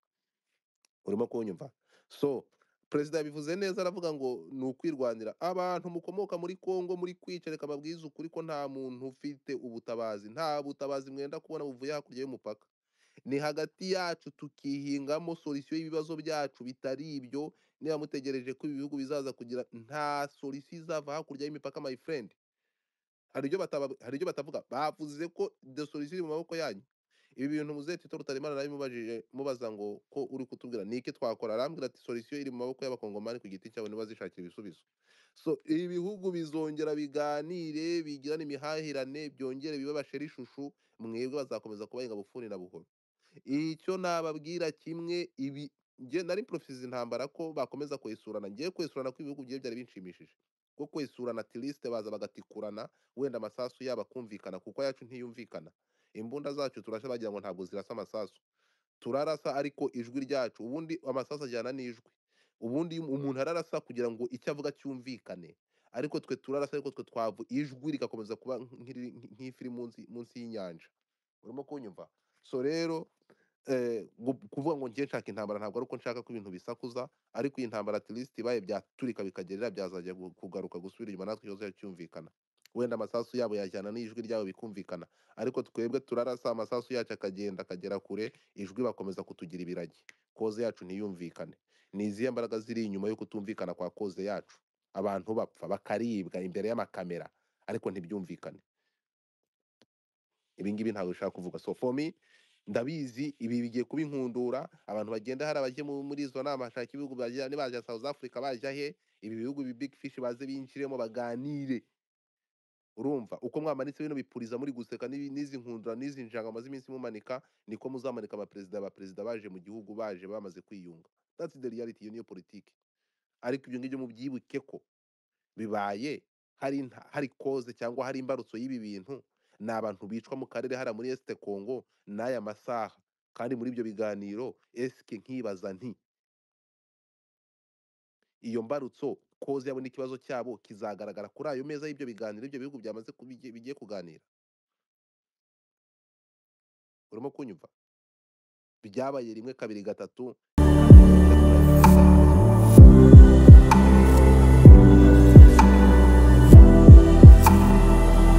urimo kunyumva so perezida yabivuze neza aravuga ngo ni ukwirwanira abantu mukomoka muri kongo muri kwica reka babwize ukuri ko nta muntu ufite ubutabazi nta butabazi mwenda kubona buvuye hakurya y'umupaka ni hagati yacu tukihingamo solisiyo y'ibibazo byacu bitari ibyo niba mutegereje ko ibi bihugu bizaza kugira nta solisiyo izava hakurya y'imipaka my friend hari ibyo bataba- hari ibyo batavuga bavuze ko the solisiyo iri mu maboko yanyu ibi bintu muzeti rutarimana nawe mubajije mubaza ngo ko uri kutubwira ni iki twakora arambwira ati solisiyo iri mu maboko y'abakongomani ku giti cyabo niba zishakira ibisubizo so ibi bihugu bizongera biganire bigirane imihahirane byongere bibabashere ishushu mwebwe bazakomeza kubahinga bufuni na buhoro icyo nababwira kimwe ibi nge nari porofisizi intambara ko bakomeza kwesurana ngiye kwesurana kw'ibihugu bigiye byari binshimishije ko kwesurana tilisite baza bagatikurana wenda amasasu yabo akumvikana kuko ayacu ntiyumvikana imbunda zacu turasha bagira ngo ntabwo zirasa amasasu turarasa ariko ijwi ryacu ubundi amasasu ajyana n'ijwi ubundi iyo umuntu ararasa kugira ngo icyo avuga cyumvikane ariko twe turarasa ariko twe twavu ijwi rigakomeza kuba nk'iri- nk'ifiri munsi munsi y'inyanja urimo kunyumva so rero eh, gu- kuvuga ngo ngiye nshaka intambara ntabwo ari uko nshaka ko ibintu bisakuza ariko iyi ntambara at least ibaye byaturika bikagerera byazajya gu- kugaruka gusubira inyuma natwe kibazo cyumvikana wenda amasasu yabo yajyana n'ijwi ryabo bikumvikana ariko twebwe turarasa amasasu yacu akagenda akagera kure ijwi bakomeza kutugira ibiragi koze yacu ntiyumvikane ni izihe mbaraga ziri inyuma yo kutumvikana kwa koze yacu abantu bapfa bakaribwa imbere y'amakamera ariko ntibyumvikane ibingibi ntabwo bishaka kuvuga so for me ndabizi ibi bigiye kuba inkundura abantu bagenda hari abajya mu- muri izo nama hashaka ibihugu bajya nibajya South Africa bajya he ibi bihugu bi big fish baze binjiremo baganire urumva uko mwamanitse bino bipuriza muri guseka n'ibi- n'izi nkundura n'izi njanga maze iminsi mumanika niko muzamanika abaperezida abaperezida baje mu gihugu baje bamaze kwiyunga that's the reality iyo niyo politiki ariko ibyo ngibyo mubyibuke ko bibaye hari inta- hari koze cyangwa hari imbarutso y'ibi bintu ni abantu bicwa mu karere hariya muri esite kongo n'aya masaha kandi muri ibyo biganiro esike nkibaza nti iyo mbarutso koze yabo n'ikibazo cyabo kizagaragara kuri ayo meza y'ibyo biganiro ibyo bihugu byamaze ku- bigiye bigiye kuganira urimo kunyumva byabaye rimwe kabiri gatatu